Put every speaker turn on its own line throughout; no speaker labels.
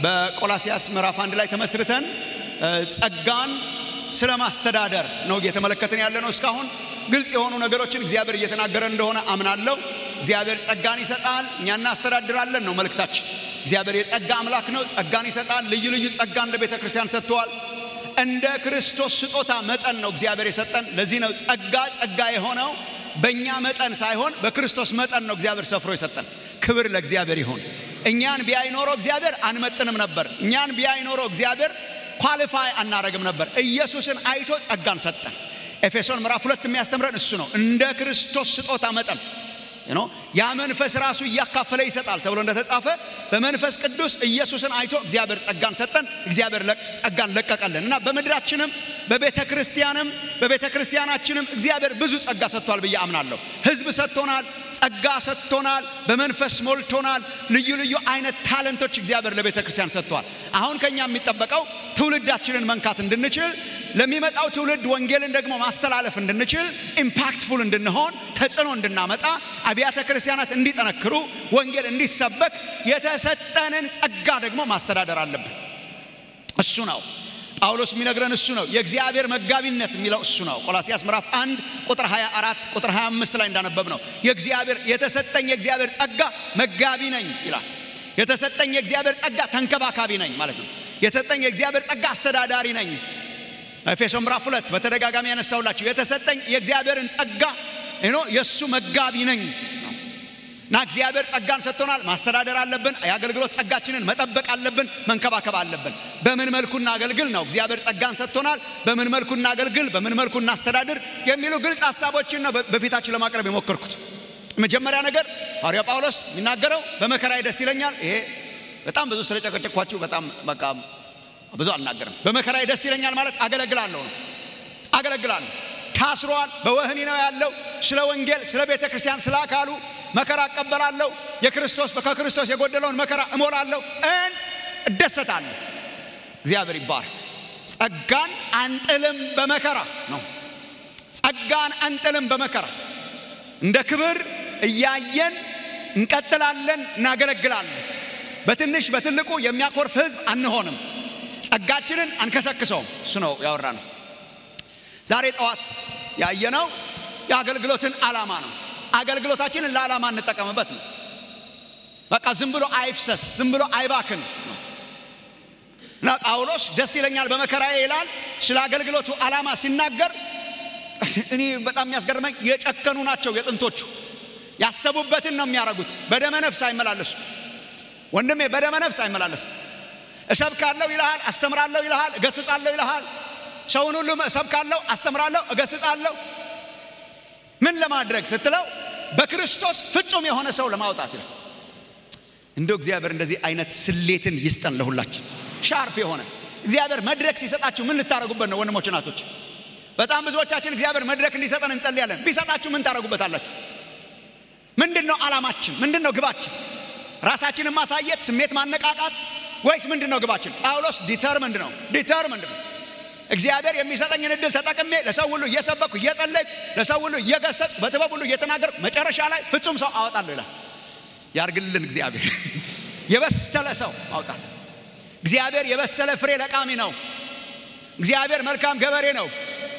በቆላሲያስ ምዕራፍ አንድ ላይ ተመስርተን ጸጋን ስለ ማስተዳደር ነው እየተመለከትን ያለ ነው። እስካሁን ግልጽ የሆኑ ነገሮችን እግዚአብሔር እየተናገረ እንደሆነ አምናለሁ። እግዚአብሔር ጸጋን ይሰጣል፣ እኛ እናስተዳድራለን ነው መልእክታችን። እግዚአብሔር የጸጋ አምላክ ነው። ጸጋን ይሰጣል። ልዩ ልዩ ጸጋን ለቤተ ክርስቲያን ሰጥተዋል። እንደ ክርስቶስ ስጦታ መጠን ነው እግዚአብሔር የሰጠን። ለዚህ ነው ጸጋ ጸጋ የሆነው በእኛ መጠን ሳይሆን በክርስቶስ መጠን ነው እግዚአብሔር ሰፍሮ የሰጠን። ክብር ለእግዚአብሔር ይሁን። እኛን ቢያይ ኖሮ እግዚአብሔር አንመጥንም ነበር። እኛን ቢያይ ኖሮ እግዚአብሔር ኳሊፋይ አናረግም ነበር። ኢየሱስን አይቶ ጸጋን ሰጠን። ኤፌሶን ምዕራፍ ሁለት የሚያስተምረን እሱ ነው። እንደ ክርስቶስ ስጦታ መጠን ያ መንፈስ ራሱ እያካፈለ ይሰጣል ተብሎ እንደተጻፈ በመንፈስ ቅዱስ ኢየሱስን አይቶ እግዚአብሔር ጸጋን ሰጠን። እግዚአብሔር ጸጋን ለቀቀልን እና በምድራችንም በቤተ ክርስቲያንም በቤተ ክርስቲያናችንም እግዚአብሔር ብዙ ጸጋ ሰጥቷል ብዬ አምናለሁ። ሕዝብ ሰጥቶናል፣ ጸጋ ሰጥቶናል፣ በመንፈስ ሞልቶናል። ልዩ ልዩ አይነት ታለንቶች እግዚአብሔር ለቤተ ክርስቲያን ሰጥቷል። አሁን ከኛ የሚጠበቀው ትውልዳችንን መንካት እንድንችል ለሚመጣው ትውልድ ወንጌልን ደግሞ ማስተላለፍ እንድንችል ኢምፓክትፉል እንድንሆን ተጽዕኖ እንድናመጣ አብያተ ክርስቲያናት እንዲጠነክሩ ወንጌል እንዲሰበክ የተሰጠንን ጸጋ ደግሞ ማስተዳደር አለብን። እሱ ነው ጳውሎስ የሚነግረን እሱ ነው። የእግዚአብሔር መጋቢነት የሚለው እሱ ነው። ቆላሲያስ ምዕራፍ 1 ቁጥር 24 ቁጥር 25 ላይ እንዳነበብ ነው የእግዚአብሔር የተሰጠኝ የእግዚአብሔር ጸጋ መጋቢ ነኝ ይላል። የተሰጠኝ የእግዚአብሔር ጸጋ ተንከባካቢ ነኝ ማለት ነው። የተሰጠኝ የእግዚአብሔር ጸጋ አስተዳዳሪ ነኝ። ኤፌሶን ምዕራፍ ሁለት በተደጋጋሚ ያነሳውላችሁ የተሰጠኝ የእግዚአብሔርን ጸጋ ኖ የእሱ መጋቢ ነኝ እና እግዚአብሔር ጸጋን ሰጥቶናል። ማስተዳደር አለብን። የአገልግሎት ጸጋችንን መጠበቅ አለብን፣ መንከባከብ አለብን። በምን መልኩ እናገልግል ነው። እግዚአብሔር ጸጋን ሰጥቶናል። በምን መልኩ እናገልግል፣ በምን መልኩ እናስተዳድር የሚሉ ግልጽ ሀሳቦችን ነው በፊታችን ለማቅረብ የሞከርኩት። መጀመሪያ ነገር ሐዋርያ ጳውሎስ የሚናገረው በመከራዬ ደስ ይለኛል። ይሄ በጣም ብዙ ስለጨቀጨኳችሁ በጣም በቃ ብዙ አልናገርም። በመከራዬ ደስ ይለኛል ማለት አገለግላለሁ ነው። አገለግላለሁ ታስሯል፣ በወህኒ ነው ያለው። ስለ ወንጌል፣ ስለ ቤተ ክርስቲያን፣ ስለ አካሉ መከራ እቀበላለሁ። የክርስቶስ ከክርስቶስ የጎደለውን መከራ እሞላለሁ፣ እን እደሰታለሁ። እግዚአብሔር ይባርክ። ጸጋን አንጥልም በመከራ ነው። ጸጋን አንጥልም በመከራ እንደ ክብር እያየን እንቀጥላለን፣ እናገለግላለን። በትንሽ በትልቁ የሚያኮርፍ ሕዝብ አንሆንም። ጸጋችንን አንከሰክሰውም። እሱ ነው ያወራ ነው። ዛሬ ጠዋት ያየነው የአገልግሎትን ዓላማ ነው። አገልግሎታችንን ለዓላማ እንጠቀምበት ነው። በቃ ዝም ብሎ አይፍሰስ፣ ዝም ብሎ አይባክን ነው እና ጳውሎስ ደስ ይለኛል በመከራዬ ይላል። ስለ አገልግሎቱ ዓላማ ሲናገር እኔ በጣም የሚያስገርመኝ የጨከኑ ናቸው የጥንቶቹ። ያሰቡበትን ነው የሚያደርጉት። በደመ ነፍስ አይመላለሱ። ወንድሜ በደመ ነፍስ አይመላለስ። እሰብካለሁ ይልሃል፣ አስተምራለሁ ይልሃል፣ እገስጻለሁ ይልሃል። ሰውን ሁሉ እሰብካለሁ፣ አስተምራለሁ፣ እገስጻለሁ ምን ለማድረግ ስትለው በክርስቶስ ፍጹም የሆነ ሰው ለማውጣት ይላል። እንደው እግዚአብሔር እንደዚህ አይነት ስሌትን ይስጠን ለሁላችን። ሻርፕ የሆነ እግዚአብሔር መድረክ ሲሰጣችሁ ምን ልታደርጉበት ነው? ወንድሞች እናቶች፣ በጣም ብዙዎቻችን እግዚአብሔር መድረክ እንዲሰጠን እንጸልያለን። ቢሰጣችሁ ምን ታደርጉበታላችሁ? ምንድን ነው ዓላማችን? ምንድን ነው ግባችን? ራሳችንን ማሳየት፣ ስሜት ማነቃቃት ወይስ ምንድን ነው ግባችን? ጳውሎስ ዲተርምንድ ነው ዲተርምንድ ነው እግዚአብሔር የሚሰጠኝን እድል ተጠቅሜ ለሰው ሁሉ እየሰበኩ እየጸለይኩ ለሰው ሁሉ እየገሰጽኩ በጥበብ ሁሉ እየተናገርኩ መጨረሻ ላይ ፍጹም ሰው አወጣለሁ ይላል። ያርግልን እግዚአብሔር። የበሰለ ሰው ማውጣት። እግዚአብሔር የበሰለ ፍሬ ለቃሚ ነው። እግዚአብሔር መልካም ገበሬ ነው።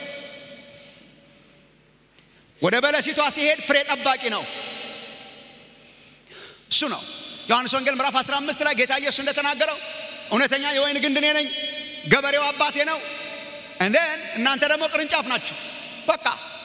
ወደ በለሲቷ ሲሄድ ፍሬ ጠባቂ ነው። እሱ ነው። ዮሐንስ ወንጌል ምዕራፍ 15 ላይ ጌታ ኢየሱስ እንደተናገረው እውነተኛ የወይን ግንድ እኔ ነኝ፣ ገበሬው አባቴ ነው እንደን እናንተ ደግሞ ቅርንጫፍ ናችሁ። በቃ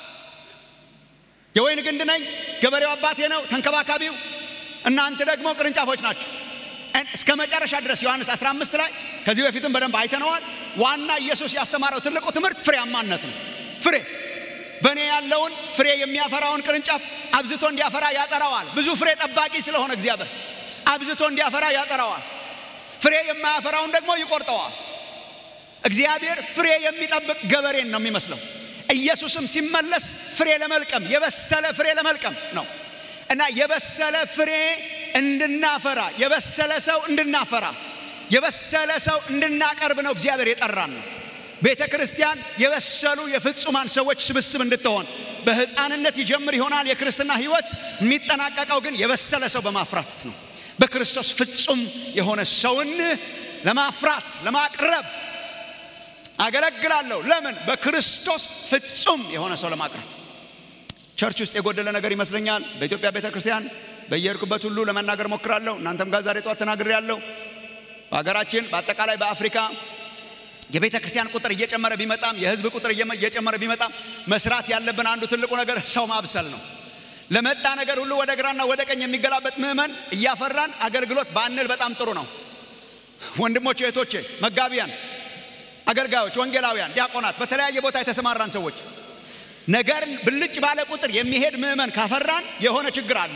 የወይን ግንድ ነኝ፣ ገበሬው አባቴ ነው፣ ተንከባካቢው። እናንተ ደግሞ ቅርንጫፎች ናችሁ። እስከ መጨረሻ ድረስ ዮሐንስ 15 ላይ ከዚህ በፊትም በደንብ አይተነዋል። ዋና ኢየሱስ ያስተማረው ትልቁ ትምህርት ፍሬያማነት ነው። ፍሬ በእኔ ያለውን ፍሬ የሚያፈራውን ቅርንጫፍ አብዝቶ እንዲያፈራ ያጠራዋል። ብዙ ፍሬ ጠባቂ ስለሆነ እግዚአብሔር አብዝቶ እንዲያፈራ ያጠራዋል። ፍሬ የማያፈራውን ደግሞ ይቆርጠዋል። እግዚአብሔር ፍሬ የሚጠብቅ ገበሬን ነው የሚመስለው። ኢየሱስም ሲመለስ ፍሬ ለመልቀም የበሰለ ፍሬ ለመልቀም ነው እና የበሰለ ፍሬ እንድናፈራ የበሰለ ሰው እንድናፈራ የበሰለ ሰው እንድናቀርብ ነው እግዚአብሔር የጠራን ነው። ቤተ ክርስቲያን የበሰሉ የፍጹማን ሰዎች ስብስብ እንድትሆን በሕፃንነት ይጀምር ይሆናል የክርስትና ሕይወት የሚጠናቀቀው ግን የበሰለ ሰው በማፍራት ነው። በክርስቶስ ፍጹም የሆነ ሰውን ለማፍራት ለማቅረብ አገለግላለሁ። ለምን? በክርስቶስ ፍጹም የሆነ ሰው ለማቅረብ። ቸርች ውስጥ የጎደለ ነገር ይመስለኛል። በኢትዮጵያ ቤተ ክርስቲያን በየሄድኩበት ሁሉ ለመናገር ሞክራለሁ። እናንተም ጋር ዛሬ ጠዋት ተናግሬያለሁ። በሀገራችን በአጠቃላይ በአፍሪካ የቤተ ክርስቲያን ቁጥር እየጨመረ ቢመጣም የህዝብ ቁጥር እየጨመረ ቢመጣም መስራት ያለብን አንዱ ትልቁ ነገር ሰው ማብሰል ነው። ለመጣ ነገር ሁሉ ወደ ግራና ወደ ቀኝ የሚገላበጥ ምዕመን እያፈራን አገልግሎት ባንል በጣም ጥሩ ነው። ወንድሞቼ፣ እህቶቼ፣ መጋቢያን፣ አገልጋዮች፣ ወንጌላውያን፣ ዲያቆናት፣ በተለያየ ቦታ የተሰማራን ሰዎች ነገር ብልጭ ባለ ቁጥር የሚሄድ ምዕመን ካፈራን የሆነ ችግር አለ።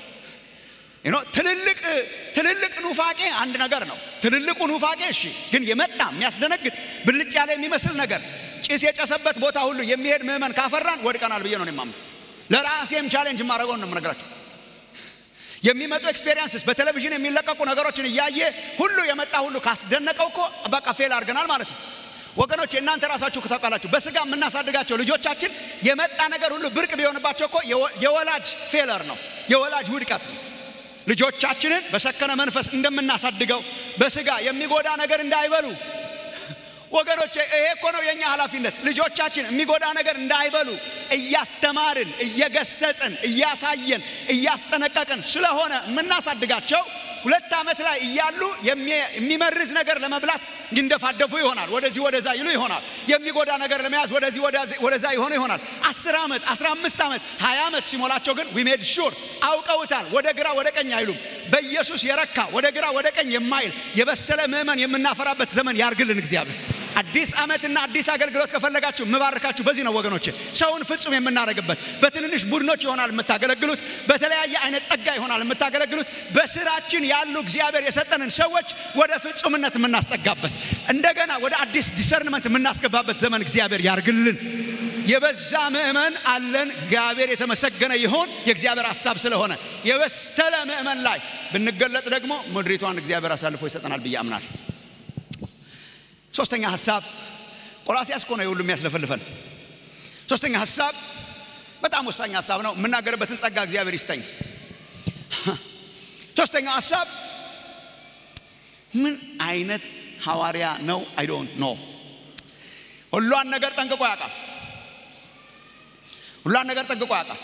ትልልቅ ትልልቅ ኑፋቄ አንድ ነገር ነው። ትልልቁ ኑፋቄ እሺ፣ ግን የመጣ የሚያስደነግጥ ብልጭ ያለ የሚመስል ነገር ጭስ የጨሰበት ቦታ ሁሉ የሚሄድ ምዕመን ካፈራን ወድቀናል ብዬ ነው የማምነው። ለራሴም ቻሌንጅ የማደርገውን ነው የምነግራችሁ። የሚመጡ ኤክስፔሪንስስ በቴሌቪዥን የሚለቀቁ ነገሮችን እያየ ሁሉ የመጣ ሁሉ ካስደነቀው እኮ በቃ ፌል አድርገናል ማለት ነው። ወገኖች እናንተ ራሳችሁ ታውቃላችሁ። በስጋ የምናሳድጋቸው ልጆቻችን የመጣ ነገር ሁሉ ብርቅ ቢሆንባቸው እኮ የወላጅ ፌለር ነው፣ የወላጅ ውድቀት ነው። ልጆቻችንን በሰከነ መንፈስ እንደምናሳድገው በስጋ የሚጎዳ ነገር እንዳይበሉ ወገኖቼ፣ ይሄ እኮ ነው የኛ ኃላፊነት። ልጆቻችን የሚጎዳ ነገር እንዳይበሉ እያስተማርን፣ እየገሰጽን፣ እያሳየን፣ እያስጠነቀቅን ስለሆነ የምናሳድጋቸው ሁለት ዓመት ላይ እያሉ የሚመርዝ ነገር ለመብላት ይንደፋደፉ ይሆናል። ወደዚህ ወደዛ ይሉ ይሆናል። የሚጎዳ ነገር ለመያዝ ወደዚህ ወደዛ ይሆኑ ይሆናል። አስር ዓመት አስራ አምስት ዓመት ሀያ ዓመት ሲሞላቸው ግን ዊ ሜድ ሹር አውቀውታል። ወደ ግራ ወደ ቀኝ አይሉም። በኢየሱስ የረካ ወደ ግራ ወደ ቀኝ የማይል የበሰለ ምዕመን የምናፈራበት ዘመን ያርግልን እግዚአብሔር። አዲስ ዓመትና አዲስ አገልግሎት ከፈለጋችሁ የምባርካችሁ በዚህ ነው ወገኖች። ሰውን ፍጹም የምናደርግበት በትንንሽ ቡድኖች ይሆናል የምታገለግሉት፣ በተለያየ አይነት ጸጋ ይሆናል የምታገለግሉት። በስራችን ያሉ እግዚአብሔር የሰጠንን ሰዎች ወደ ፍጹምነት የምናስጠጋበት እንደገና ወደ አዲስ ዲሰርንመንት የምናስገባበት ዘመን እግዚአብሔር ያርግልን። የበዛ ምእመን አለን። እግዚአብሔር የተመሰገነ ይሆን። የእግዚአብሔር ሐሳብ ስለሆነ የበሰለ ምእመን ላይ ብንገለጥ ደግሞ ምድሪቷን እግዚአብሔር አሳልፎ ይሰጠናል ብዬ አምናል። ሶስተኛ ሐሳብ ቆላሲያስ እኮ ነው የሁሉ የሚያስለፈልፈን። ሶስተኛ ሐሳብ በጣም ወሳኝ ሐሳብ ነው። የምናገርበትን ጸጋ እግዚአብሔር ይስጠኝ። ሶስተኛው ሐሳብ ምን አይነት ሐዋርያ ነው? አይ ዶንት ኖ። ሁሏን ነገር ጠንቅቆ ያውቃል። ሁሏን ነገር ጠንቅቆ ያውቃል።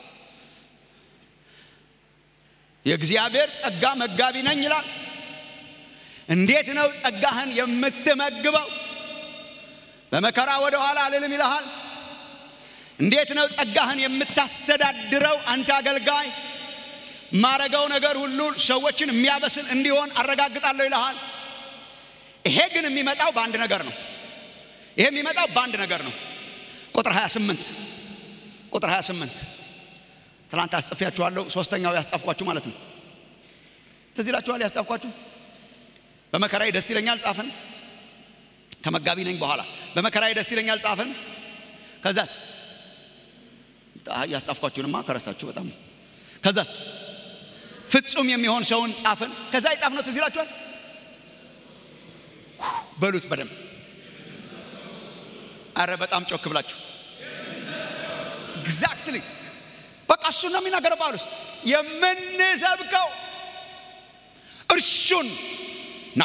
የእግዚአብሔር ጸጋ መጋቢ ነኝ ይላል። እንዴት ነው ጸጋህን የምትመግበው? በመከራ ወደ ኋላ አልልም ይልሃል። እንዴት ነው ጸጋህን የምታስተዳድረው? አንተ አገልጋይ ማረገው ነገር ሁሉ ሰዎችን የሚያበስል እንዲሆን አረጋግጣለሁ ይልሃል። ይሄ ግን የሚመጣው በአንድ ነገር ነው። ይሄ የሚመጣው በአንድ ነገር ነው። ቁጥር 28 ቁጥር 28 ትናንት አስጽፌያችኋለሁ። ሶስተኛው ያስጻፍኳችሁ ማለት ነው። ትዝ ይላችኋል ያስጻፍኳችሁ በመከራዬ ደስ ይለኛል ጻፍን። ከመጋቢ ነኝ በኋላ በመከራዬ ደስ ይለኛል ጻፍን። ከዛስ ያስጻፍኳችሁንማ ከረሳችሁ በጣም ከዛስ ፍጹም የሚሆን ሰውን ጻፍን። ከዛ የጻፍነው ትዝ ይላችኋል። በሉት በደንብ አረ በጣም ጮክ ብላችሁ ኤግዛክትሊ በቃ እሱን ነው የሚናገረው ጳውሎስ። የምንሰብከው እርሱን ነው።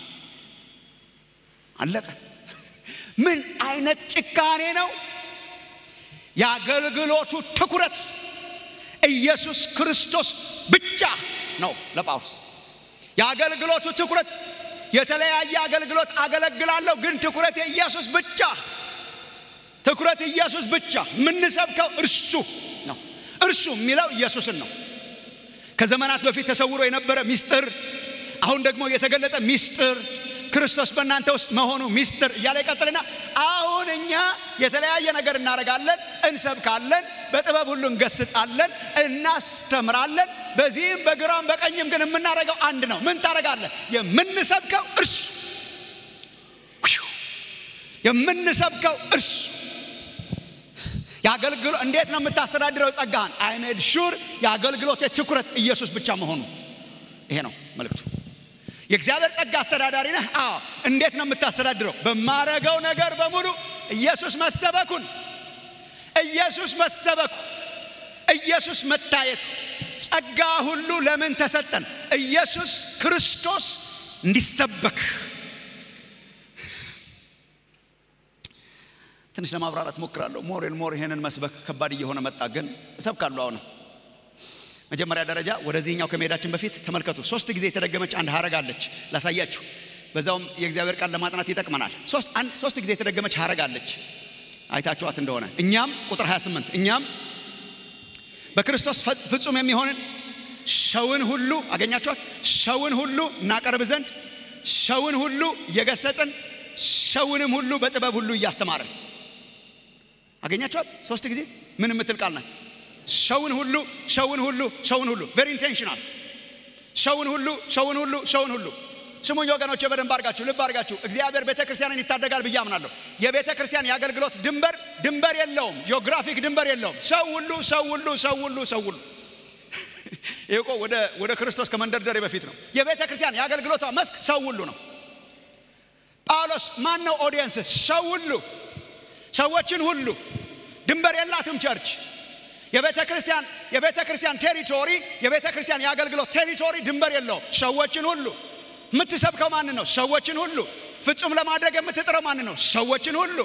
አለቀ። ምን አይነት ጭካኔ ነው! የአገልግሎቱ ትኩረት ኢየሱስ ክርስቶስ ብቻ ነው ለጳውሎስ። የአገልግሎቱ ትኩረት የተለያየ አገልግሎት አገለግላለሁ፣ ግን ትኩረት የኢየሱስ ብቻ ትኩረት ኢየሱስ ብቻ። የምንሰብከው እርሱ ነው። እርሱ የሚለው ኢየሱስን ነው። ከዘመናት በፊት ተሰውሮ የነበረ ሚስጥር አሁን ደግሞ የተገለጠ ሚስጥር ክርስቶስ በእናንተ ውስጥ መሆኑ ሚስጥር እያለ ይቀጥልና አሁን እኛ የተለያየ ነገር እናደርጋለን፣ እንሰብካለን፣ በጥበብ ሁሉ እንገስጻለን፣ እናስተምራለን። በዚህም በግራም በቀኝም ግን የምናደርገው አንድ ነው። ምን ታደርጋለህ? የምንሰብከው እርሱ የምንሰብከው እርሱ የአገልግሎት እንዴት ነው የምታስተዳድረው ጸጋህን? አይ ሜድ ሹር የአገልግሎት ትኩረት ኢየሱስ ብቻ መሆኑ ይሄ ነው መልእክቱ። የእግዚአብሔር ጸጋ አስተዳዳሪ ነህ? አዎ። እንዴት ነው የምታስተዳድረው? በማረገው ነገር በሙሉ ኢየሱስ መሰበኩን፣ ኢየሱስ መሰበኩ፣ ኢየሱስ መታየቱ። ጸጋ ሁሉ ለምን ተሰጠን? ኢየሱስ ክርስቶስ እንዲሰበክ ትንሽ ለማብራራት ሞክራለሁ። ሞሬል ሞር ይሄንን መስበክ ከባድ እየሆነ መጣ፣ ግን እሰብካለሁ። አሁንም መጀመሪያ ደረጃ ወደዚህኛው ከመሄዳችን በፊት ተመልከቱ። ሶስት ጊዜ የተደገመች አንድ ሀረግ አለች፣ ላሳያችሁ። በዛውም የእግዚአብሔር ቃል ለማጥናት ይጠቅመናል። ሶስት አንድ ሶስት ጊዜ የተደገመች ሀረግ አለች፣ አይታችኋት እንደሆነ እኛም ቁጥር 28 እኛም በክርስቶስ ፍጹም የሚሆንን ሰውን ሁሉ አገኛችኋት። ሰውን ሁሉ እናቀርብ ዘንድ ሰውን ሁሉ እየገሰጽን ሰውንም ሁሉ በጥበብ ሁሉ እያስተማርን አገኛችኋት። ሶስት ጊዜ ምን የምትል ቃል ናት? ሰውን ሁሉ ሰውን ሁሉ ሰውን ሁሉ ቬሪ ኢንቴንሽናል። ሰውን ሁሉ ሰውን ሁሉ ሰውን ሁሉ ስሙኝ ወገኖች፣ በደንብ አድርጋችሁ ልብ አድርጋችሁ እግዚአብሔር ቤተ ክርስቲያንን ይታደጋል ብዬ አምናለሁ። የቤተ ክርስቲያን የአገልግሎት ድንበር ድንበር የለውም፣ ጂኦግራፊክ ድንበር የለውም። ሰው ሁሉ ሰው ሁሉ ሰው ሁሉ ሰው ሁሉ ይህ እኮ ወደ ወደ ክርስቶስ ከመንደርደሬ በፊት ነው። የቤተ ክርስቲያን የአገልግሎቷ መስክ ሰው ሁሉ ነው። ጳውሎስ ማን ነው ኦዲየንስ? ሰው ሁሉ ሰዎችን ሁሉ ድንበር የላትም ቸርች የቤተ ክርስቲያን የቤተ ክርስቲያን ቴሪቶሪ የቤተ ክርስቲያን የአገልግሎት ቴሪቶሪ ድንበር የለውም። ሰዎችን ሁሉ የምትሰብከው ማን ነው? ሰዎችን ሁሉ ፍጹም ለማድረግ የምትጥረው ማን ነው? ሰዎችን ሁሉ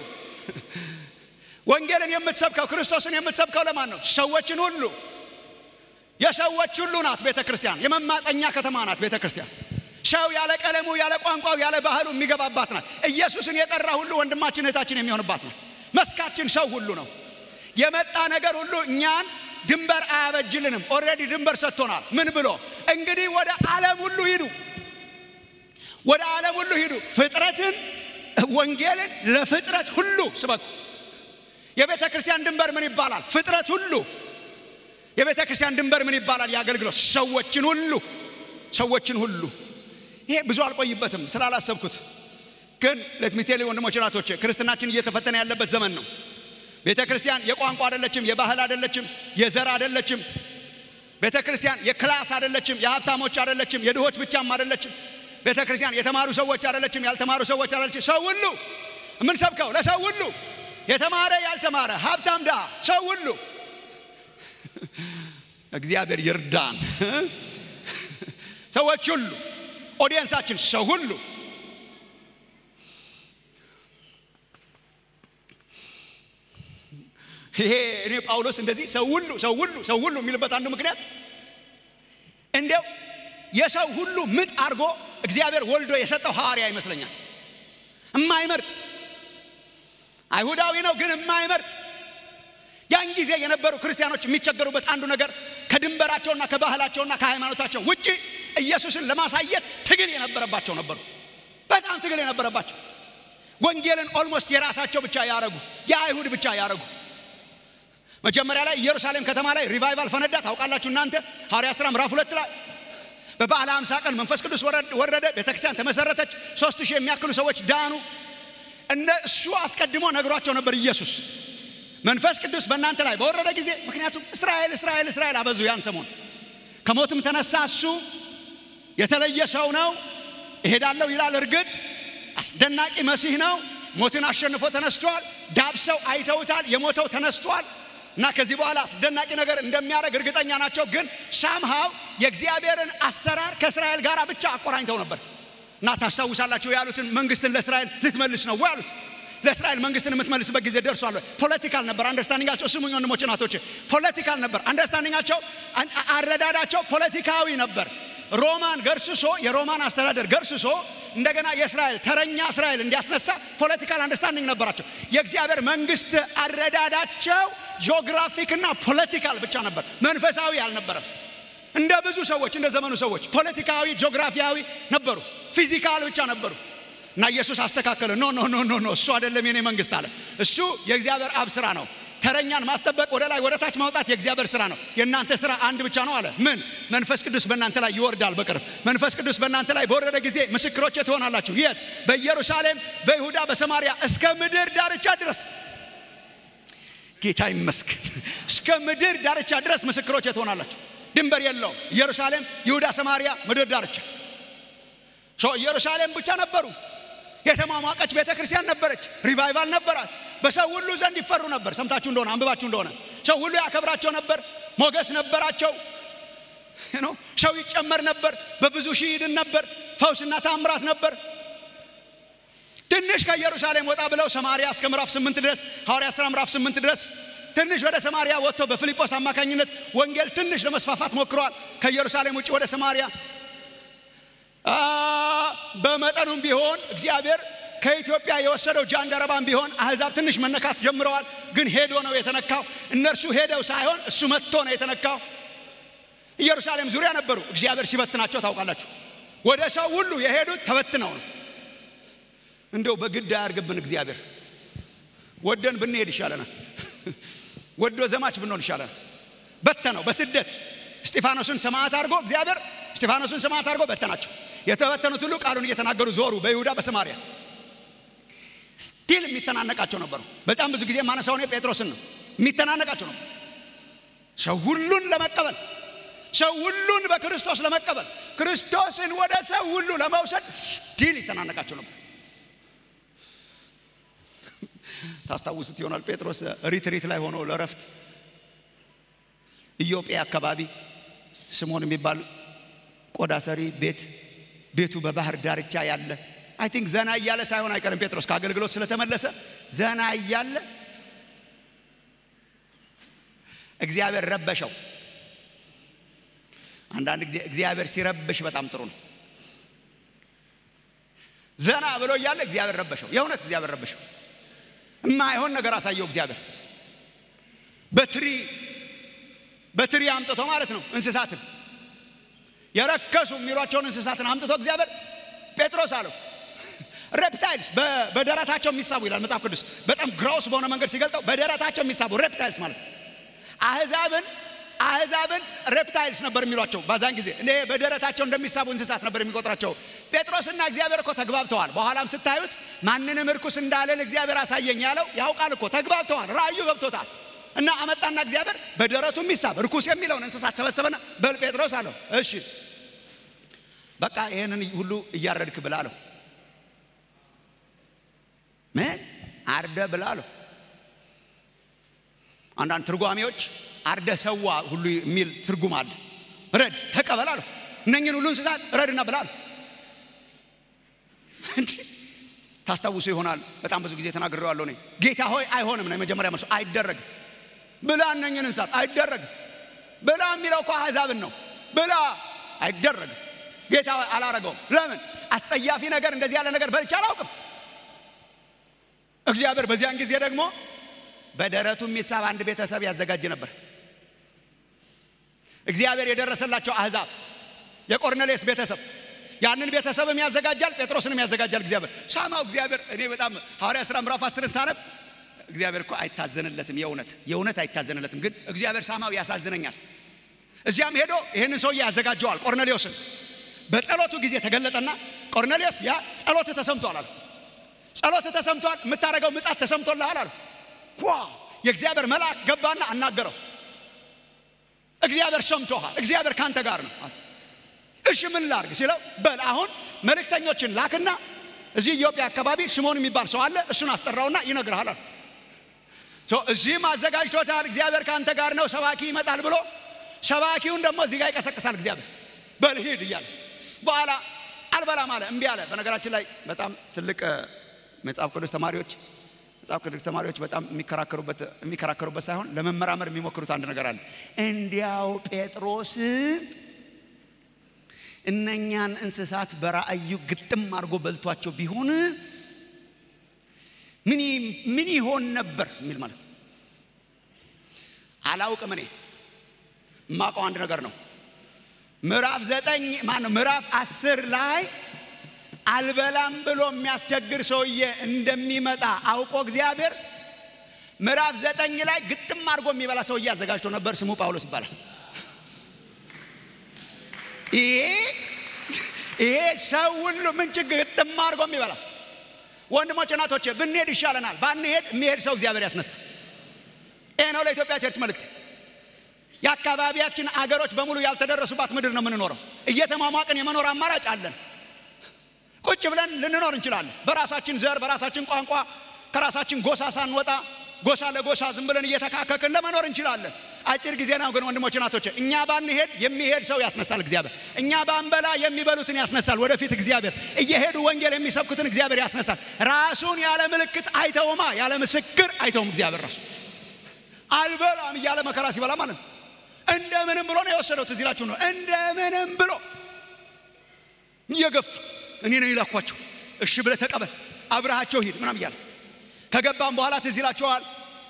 ወንጌልን የምትሰብከው ክርስቶስን የምትሰብከው ለማን ነው? ሰዎችን ሁሉ የሰዎች ሁሉ ናት ቤተ ክርስቲያን። የመማፀኛ ከተማ ናት ቤተ ክርስቲያን። ሰው ያለ ቀለሙ ያለ ቋንቋው ያለ ባህሉ የሚገባባት ናት። ኢየሱስን የጠራ ሁሉ ወንድማችን እህታችን የሚሆንባት ናት። መስካችን ሰው ሁሉ ነው። የመጣ ነገር ሁሉ እኛን ድንበር አያበጅልንም። ኦልሬዲ ድንበር ሰጥቶናል። ምን ብሎ እንግዲህ ወደ ዓለም ሁሉ ሂዱ፣ ወደ ዓለም ሁሉ ሂዱ፣ ፍጥረትን ወንጌልን ለፍጥረት ሁሉ ስበኩ። የቤተ ክርስቲያን ድንበር ምን ይባላል? ፍጥረት ሁሉ። የቤተ ክርስቲያን ድንበር ምን ይባላል? የአገልግሎት ሰዎችን ሁሉ ሰዎችን ሁሉ። ይሄ ብዙ አልቆይበትም ስላላሰብኩት፣ ግን ለትሚቴሌ ወንድሞች ናቶቼ ክርስትናችን እየተፈተነ ያለበት ዘመን ነው። ቤተ ክርስቲያን የቋንቋ አይደለችም፣ የባህል አይደለችም፣ የዘር አይደለችም። ቤተ ክርስቲያን የክላስ አይደለችም፣ የሀብታሞች አይደለችም፣ የድሆች ብቻም አይደለችም። ቤተ ክርስቲያን የተማሩ ሰዎች አይደለችም፣ ያልተማሩ ሰዎች አይደለችም። ሰው ሁሉ የምንሰብከው ለሰው ሁሉ የተማረ ያልተማረ፣ ሀብታም ድሃ፣ ሰው ሁሉ እግዚአብሔር ይርዳን። ሰዎች ሁሉ ኦዲየንሳችን ሰው ሁሉ ይሄ እኔ ጳውሎስ እንደዚህ ሰው ሁሉ ሰው ሁሉ ሰው ሁሉ የሚልበት አንዱ ምክንያት እንዲያው የሰው ሁሉ ምጥ አድርጎ እግዚአብሔር ወልዶ የሰጠው ሐዋርያ ይመስለኛል። እማይመርጥ አይሁዳዊ ነው ግን እማይመርጥ ያን ጊዜ የነበሩ ክርስቲያኖች የሚቸገሩበት አንዱ ነገር ከድንበራቸውና ከባህላቸውና ከሃይማኖታቸው ውጪ ኢየሱስን ለማሳየት ትግል የነበረባቸው ነበሩ። በጣም ትግል የነበረባቸው ወንጌልን ኦልሞስት የራሳቸው ብቻ ያረጉ፣ የአይሁድ ብቻ ያረጉ። መጀመሪያ ላይ ኢየሩሳሌም ከተማ ላይ ሪቫይቫል ፈነዳ። ታውቃላችሁ እናንተ ሐዋርያ ሥራ ምዕራፍ ሁለት ላይ በበዓለ ሃምሳ ቀን መንፈስ ቅዱስ ወረደ፣ ቤተክርስቲያን ተመሰረተች፣ ሶስት ሺህ የሚያክሉ ሰዎች ዳኑ። እነ እሱ አስቀድሞ ነግሯቸው ነበር ኢየሱስ መንፈስ ቅዱስ በእናንተ ላይ በወረደ ጊዜ ምክንያቱም እስራኤል እስራኤል እስራኤል አበዙ። ያን ሰሞን ከሞትም ተነሳ። እሱ የተለየ ሰው ነው፣ እሄዳለሁ ይላል። እርግጥ አስደናቂ መሲህ ነው። ሞትን አሸንፎ ተነስቷል። ዳብሰው አይተውታል። የሞተው ተነስቷል እና ከዚህ በኋላ አስደናቂ ነገር እንደሚያደርግ እርግጠኛ ናቸው። ግን ሳምሃው የእግዚአብሔርን አሰራር ከእስራኤል ጋር ብቻ አቆራኝተው ነበር እና ታስታውሳላችሁ ያሉትን መንግስትን ለእስራኤል ልትመልስ ነው ወይ አሉት። ለእስራኤል መንግስትን የምትመልስበት ጊዜ ደርሷል። ፖለቲካል ነበር አንደርስታንዲንጋቸው። ስሙኝ ወንድሞች እናቶች፣ ፖለቲካል ነበር አንደርስታንዲንጋቸው፣ አረዳዳቸው ፖለቲካዊ ነበር። ሮማን ገርስሶ የሮማን አስተዳደር ገርስሶ እንደገና የእስራኤል ተረኛ እስራኤል እንዲያስነሳ ፖለቲካል አንደርስታንዲንግ ነበራቸው። የእግዚአብሔር መንግስት አረዳዳቸው ጂኦግራፊክና ፖለቲካል ብቻ ነበር፣ መንፈሳዊ አልነበረም። እንደ ብዙ ሰዎች እንደ ዘመኑ ሰዎች ፖለቲካዊ ጂኦግራፊያዊ ነበሩ፣ ፊዚካል ብቻ ነበሩ። እና ኢየሱስ አስተካከለ። ኖ ኖ ኖ ኖ ኖ እሱ አይደለም የኔ መንግስት አለ። እሱ የእግዚአብሔር አብ ስራ ነው። ተረኛን ማስጠበቅ፣ ወደ ላይ ወደ ታች ማውጣት የእግዚአብሔር ስራ ነው። የእናንተ ስራ አንድ ብቻ ነው አለ። ምን? መንፈስ ቅዱስ በእናንተ ላይ ይወርዳል በቅርብ። መንፈስ ቅዱስ በእናንተ ላይ በወረደ ጊዜ ምስክሮቼ ትሆናላችሁ። የት? በኢየሩሳሌም፣ በይሁዳ፣ በሰማርያ እስከ ምድር ዳርቻ ድረስ። ጌታ ይመስገን። እስከ ምድር ዳርቻ ድረስ ምስክሮቼ ትሆናላችሁ። ድንበር የለውም። ኢየሩሳሌም፣ ይሁዳ፣ ሰማርያ፣ ምድር ዳርቻ። ኢየሩሳሌም ብቻ ነበሩ። የተሟሟቀች ቤተ ክርስቲያን ነበረች። ሪቫይቫል ነበራት። በሰው ሁሉ ዘንድ ይፈሩ ነበር። ሰምታችሁ እንደሆነ አንብባችሁ እንደሆነ ሰው ሁሉ ያከብራቸው ነበር። ሞገስ ነበራቸው። ሰው ይጨመር ነበር። በብዙ ሺህ ይድን ነበር። ፈውስና ታምራት ነበር። ትንሽ ከኢየሩሳሌም ወጣ ብለው ሰማርያ እስከ ምዕራፍ ስምንት ድረስ ሐዋርያ ሥራ ምዕራፍ ስምንት ድረስ ትንሽ ወደ ሰማርያ ወጥቶ በፊልጶስ አማካኝነት ወንጌል ትንሽ ለመስፋፋት ሞክረዋል። ከኢየሩሳሌም ውጭ ወደ ሰማርያ በመጠኑም ቢሆን እግዚአብሔር ከኢትዮጵያ የወሰደው ጃንደረባም ቢሆን አሕዛብ ትንሽ መነካት ጀምረዋል። ግን ሄዶ ነው የተነካው። እነርሱ ሄደው ሳይሆን እሱ መጥቶ ነው የተነካው። ኢየሩሳሌም ዙሪያ ነበሩ። እግዚአብሔር ሲበትናቸው ታውቃላችሁ። ወደ ሰው ሁሉ የሄዱት ተበትነው ነው። እንደው በግድ አያርግብን እግዚአብሔር። ወደን ብንሄድ ይሻለናል። ወዶ ዘማች ብንሆን ይሻለናል። በተነው በስደት እስጢፋኖስን ሰማዕት አድርጎ እግዚአብሔር እስጢፋኖስን ሰማዕት አድርጎ በተናቸው። የተበተኑት ሁሉ ቃሉን እየተናገሩ ዞሩ በይሁዳ በሰማርያ ስቲል የሚተናነቃቸው ነበሩ። በጣም ብዙ ጊዜ ማነሳው እኔ ጴጥሮስን ነው። የሚተናነቃቸው ነው። ሰው ሁሉን ለመቀበል ሰው ሁሉን በክርስቶስ ለመቀበል ክርስቶስን ወደ ሰው ሁሉ ለመውሰድ ስቲል ይተናነቃቸው ነበር። ታስታውሱት ይሆናል ጴጥሮስ ሪትሪት ላይ ሆኖ ለረፍት ኢዮጴ አካባቢ ስሞን የሚባል ቆዳ ሰሪ ቤት ቤቱ በባህር ዳርቻ ያለ አይ ቲንክ ዘና እያለ ሳይሆን አይቀርም ጴጥሮስ ከአገልግሎት ስለተመለሰ ዘና እያለ እግዚአብሔር ረበሸው። አንዳንድ ጊዜ እግዚአብሔር ሲረብሽ በጣም ጥሩ ነው። ዘና ብሎ እያለ እግዚአብሔር ረበሸው። የእውነት እግዚአብሔር ረበሸው። የማይሆን ነገር አሳየው እግዚአብሔር በትሪ በትሪ አምጥቶ ማለት ነው እንስሳትን የረከሱ የሚሏቸውን እንስሳትን አምጥቶ እግዚአብሔር ጴጥሮስ አለው ሬፕታይልስ በደረታቸው የሚሳቡ ይላል መጽሐፍ ቅዱስ። በጣም ግራውስ በሆነ መንገድ ሲገልጠው በደረታቸው የሚሳቡ ሬፕታይልስ ማለት አህዛብን አህዛብን ሬፕታይልስ ነበር የሚሏቸው በዛን ጊዜ እኔ በደረታቸው እንደሚሳቡ እንስሳት ነበር የሚቆጥራቸው። ጴጥሮስና እግዚአብሔር እኮ ተግባብተዋል። በኋላም ስታዩት ማንንም እርኩስ እንዳለን እግዚአብሔር አሳየኝ ያለው ያውቃል እኮ ተግባብተዋል። ራእዩ ገብቶታል። እና አመጣና እግዚአብሔር በደረቱ የሚሳብ እርኩስ የሚለውን እንስሳት ሰበሰበና በል ጴጥሮስ አለው፣ እሺ በቃ ይህንን ሁሉ እያረድክ ብላ አለው። ምን አርደ ብላ አለው። አንዳንድ ትርጓሜዎች አርደ ሰዋ ሁሉ የሚል ትርጉም አለ። ረድ ተቀበል አለው። እነኝን ሁሉ እንስሳት ረድና ብላ አለው። እንዲህ ታስታውሱ ይሆናል። በጣም ብዙ ጊዜ ተናግሬዋለሁ እኔ ጌታ ሆይ አይሆንም ነው የመጀመሪያ መልሱ። አይደረግም ብላ እነኝን እንስሳት አይደረግም ብላ የሚለው እኮ አሕዛብን ነው። ብላ አይደረግም። ጌታ ሆይ አላረገውም። ለምን? አስጸያፊ ነገር እንደዚህ ያለ ነገር በልቼ አላውቅም። እግዚአብሔር በዚያን ጊዜ ደግሞ በደረቱ የሚሳብ አንድ ቤተሰብ ያዘጋጅ ነበር። እግዚአብሔር የደረሰላቸው አሕዛብ የቆርኔሌስ ቤተሰብ ያንን ቤተሰብም ያዘጋጃል፣ ጴጥሮስንም ያዘጋጃል። እግዚአብሔር ሳማው። እግዚአብሔር እኔ በጣም ሐዋርያ ሥራ ምዕራፍ አስርን ሳነብ እግዚአብሔር እኮ አይታዘንለትም። የእውነት የእውነት አይታዘንለትም። ግን እግዚአብሔር ሳማው ያሳዝነኛል። እዚያም ሄዶ ይህንን ሰውዬ ያዘጋጀዋል ቆርኔሌዎስን። በጸሎቱ ጊዜ ተገለጠና ቆርኔሌዎስ ያ ጸሎት ተሰምቷል አለ። ጸሎት ተሰምቷል፣ የምታደርገው ምጻት ተሰምቶልሃል አለ። ዋ የእግዚአብሔር መልአክ ገባና አናገረው። እግዚአብሔር ሰምቶሃል፣ እግዚአብሔር ካንተ ጋር ነው። እሺ ምን ላርግ ሲለው በል አሁን መልእክተኞችን ላክና እዚህ ኢትዮጵያ አካባቢ ስሞን የሚባል ሰው አለ፣ እሱን አስጠራውና ይነግርሃል አለ። እዚህም አዘጋጅቶታል፣ እግዚአብሔር ካንተ ጋር ነው፣ ሰባኪ ይመጣል ብሎ ሰባኪውን ደግሞ እዚህ ጋር ይቀሰቅሳል እግዚአብሔር በል ሂድ እያለ በኋላ አልበላም አለ፣ እምቢ አለ። በነገራችን ላይ በጣም ትልቅ መጽሐፍ ቅዱስ ተማሪዎች መጽሐፍ ቅዱስ ተማሪዎች በጣም የሚከራከሩበት የሚከራከሩበት ሳይሆን ለመመራመር የሚሞክሩት አንድ ነገር አለ። እንዲያው ጴጥሮስ እነኛን እንስሳት በራእዩ ግጥም አድርጎ በልቷቸው ቢሆን ምን ይሆን ነበር የሚል ማለት አላውቅም። እኔ የማውቀው አንድ ነገር ነው። ምዕራፍ ዘጠኝ ማነው ምዕራፍ አስር ላይ አልበላም ብሎ የሚያስቸግር ሰውዬ እንደሚመጣ አውቆ እግዚአብሔር ምዕራፍ ዘጠኝ ላይ ግጥም አድርጎ የሚበላ ሰውዬ አዘጋጅቶ ነበር። ስሙ ጳውሎስ ይባላል። ይሄ ይሄ ሰው ሁሉ ምን ችግር ግጥም አድርጎ የሚበላ ወንድሞች እናቶቼ፣ ብንሄድ ይሻለናል። ባንሄድ የሚሄድ ሰው እግዚአብሔር ያስነሳ። ይሄ ነው ለኢትዮጵያ ቸርች መልእክት። የአካባቢያችን አገሮች በሙሉ ያልተደረሱባት ምድር ነው የምንኖረው። እየተሟሟቅን የመኖር አማራጭ አለን። ቁጭ ብለን ልንኖር እንችላለን። በራሳችን ዘር፣ በራሳችን ቋንቋ፣ ከራሳችን ጎሳ ሳንወጣ ጎሳ ለጎሳ ዝም ብለን እየተካከክን ለመኖር እንችላለን። አጭር ጊዜ ነው ግን ወንድሞች ናቶች፣ እኛ ባንሄድ የሚሄድ ሰው ያስነሳል እግዚአብሔር። እኛ ባንበላ የሚበሉትን ያስነሳል ወደፊት እግዚአብሔር። እየሄዱ ወንጌል የሚሰብኩትን እግዚአብሔር ያስነሳል። ራሱን ያለ ምልክት አይተውማ፣ ያለ ምስክር አይተውም እግዚአብሔር ራሱ አልበላም እያለ መከራ ሲበላ ማለት ነው። እንደምንም ብሎ ነው የወሰደው። ትዝ ይላችሁ ነው እንደምንም ብሎ እየገፋ እኔ ነው ይላኳቸው። እሺ ብለህ ተቀበል አብረሃቸው ሂድ ምናም እያለ ከገባም በኋላ ትዝ ይላችኋል።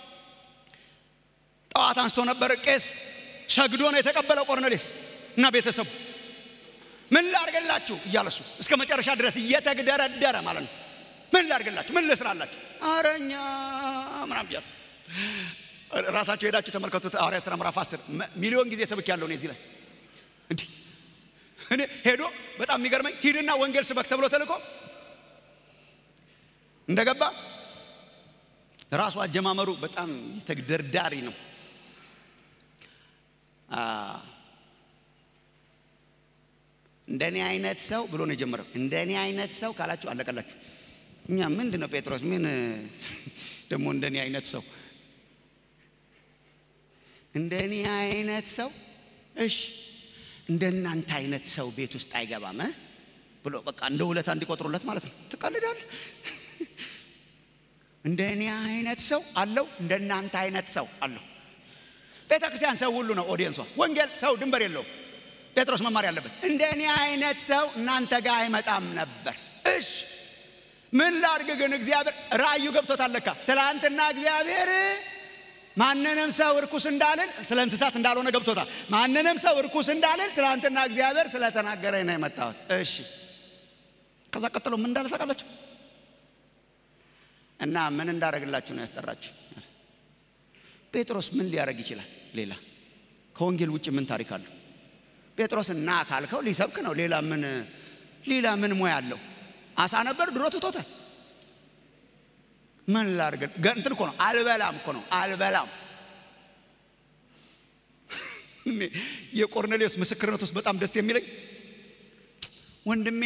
ጠዋት አንስቶ ነበር ቄስ ሰግዶ ነው የተቀበለው ቆርኔሌስ እና ቤተሰቡ ምን ላርገላችሁ እያለሱ እስከ መጨረሻ ድረስ እየተግደረደረ ማለት ነው። ምን ላርገላችሁ፣ ምን ልስራላችሁ፣ አረኛ ምናም እያለ ራሳቸው ሄዳችሁ ተመልከቱት። ሐዋርያት ሥራ ምዕራፍ 10 ሚሊዮን ጊዜ ሰብክ ያለው እኔ እዚህ ላይ እንዲህ እኔ ሄዶ በጣም የሚገርመኝ ሂድና ወንጌል ስበክ ተብሎ ተልኮ እንደገባ ራሱ አጀማመሩ በጣም ተግደርዳሪ ነው። እንደኔ አይነት ሰው ብሎ ነው የጀመረው። እንደኔ አይነት ሰው ካላችሁ አለቀላችሁ። እኛ ምንድን ነው ጴጥሮስ ምን ደግሞ እንደኔ አይነት ሰው እንደኔ አይነት ሰው እሺ እንደ እናንተ አይነት ሰው ቤት ውስጥ አይገባም ብሎ በቃ እንደ ውለታ እንዲቆጥሩለት ማለት ነው። ትቀልዳለህ። እንደ እኔ አይነት ሰው አለው፣ እንደ እናንተ አይነት ሰው አለው። ቤተ ክርስቲያን ሰው ሁሉ ነው ኦዲየንሷ። ወንጌል ሰው ድንበር የለውም። ጴጥሮስ መማር ያለበት እንደ እኔ አይነት ሰው እናንተ ጋር አይመጣም ነበር። እሽ ምን ላድርግ ግን እግዚአብሔር ራእዩ ገብቶታል ለካ ትላንትና እግዚአብሔር ማንንም ሰው እርኩስ እንዳልል ስለ እንስሳት እንዳልሆነ ገብቶታል። ማንንም ሰው እርኩስ እንዳልል ትናንትና እግዚአብሔር ስለተናገረኝ ነው የመጣሁት። እሺ ከዛ ቀጥሎ ምን እንዳለ ታውቃላችሁ? እና ምን እንዳደረግላችሁ ነው ያስጠራችሁ? ጴጥሮስ ምን ሊያደርግ ይችላል? ሌላ ከወንጌል ውጭ ምን ታሪክ አለው? ጴጥሮስ እና ካልከው ሊሰብክ ነው። ሌላ ምን ሌላ ምን ሙያ አለው? አሳ ነበር፣ ድሮ ትቶታል። ምን ላድርግ? እንትን እኮ ነው አልበላም እኮ ነው አልበላም። የቆርኔሌዎስ ምስክርነት ውስጥ በጣም ደስ የሚለኝ ወንድሜ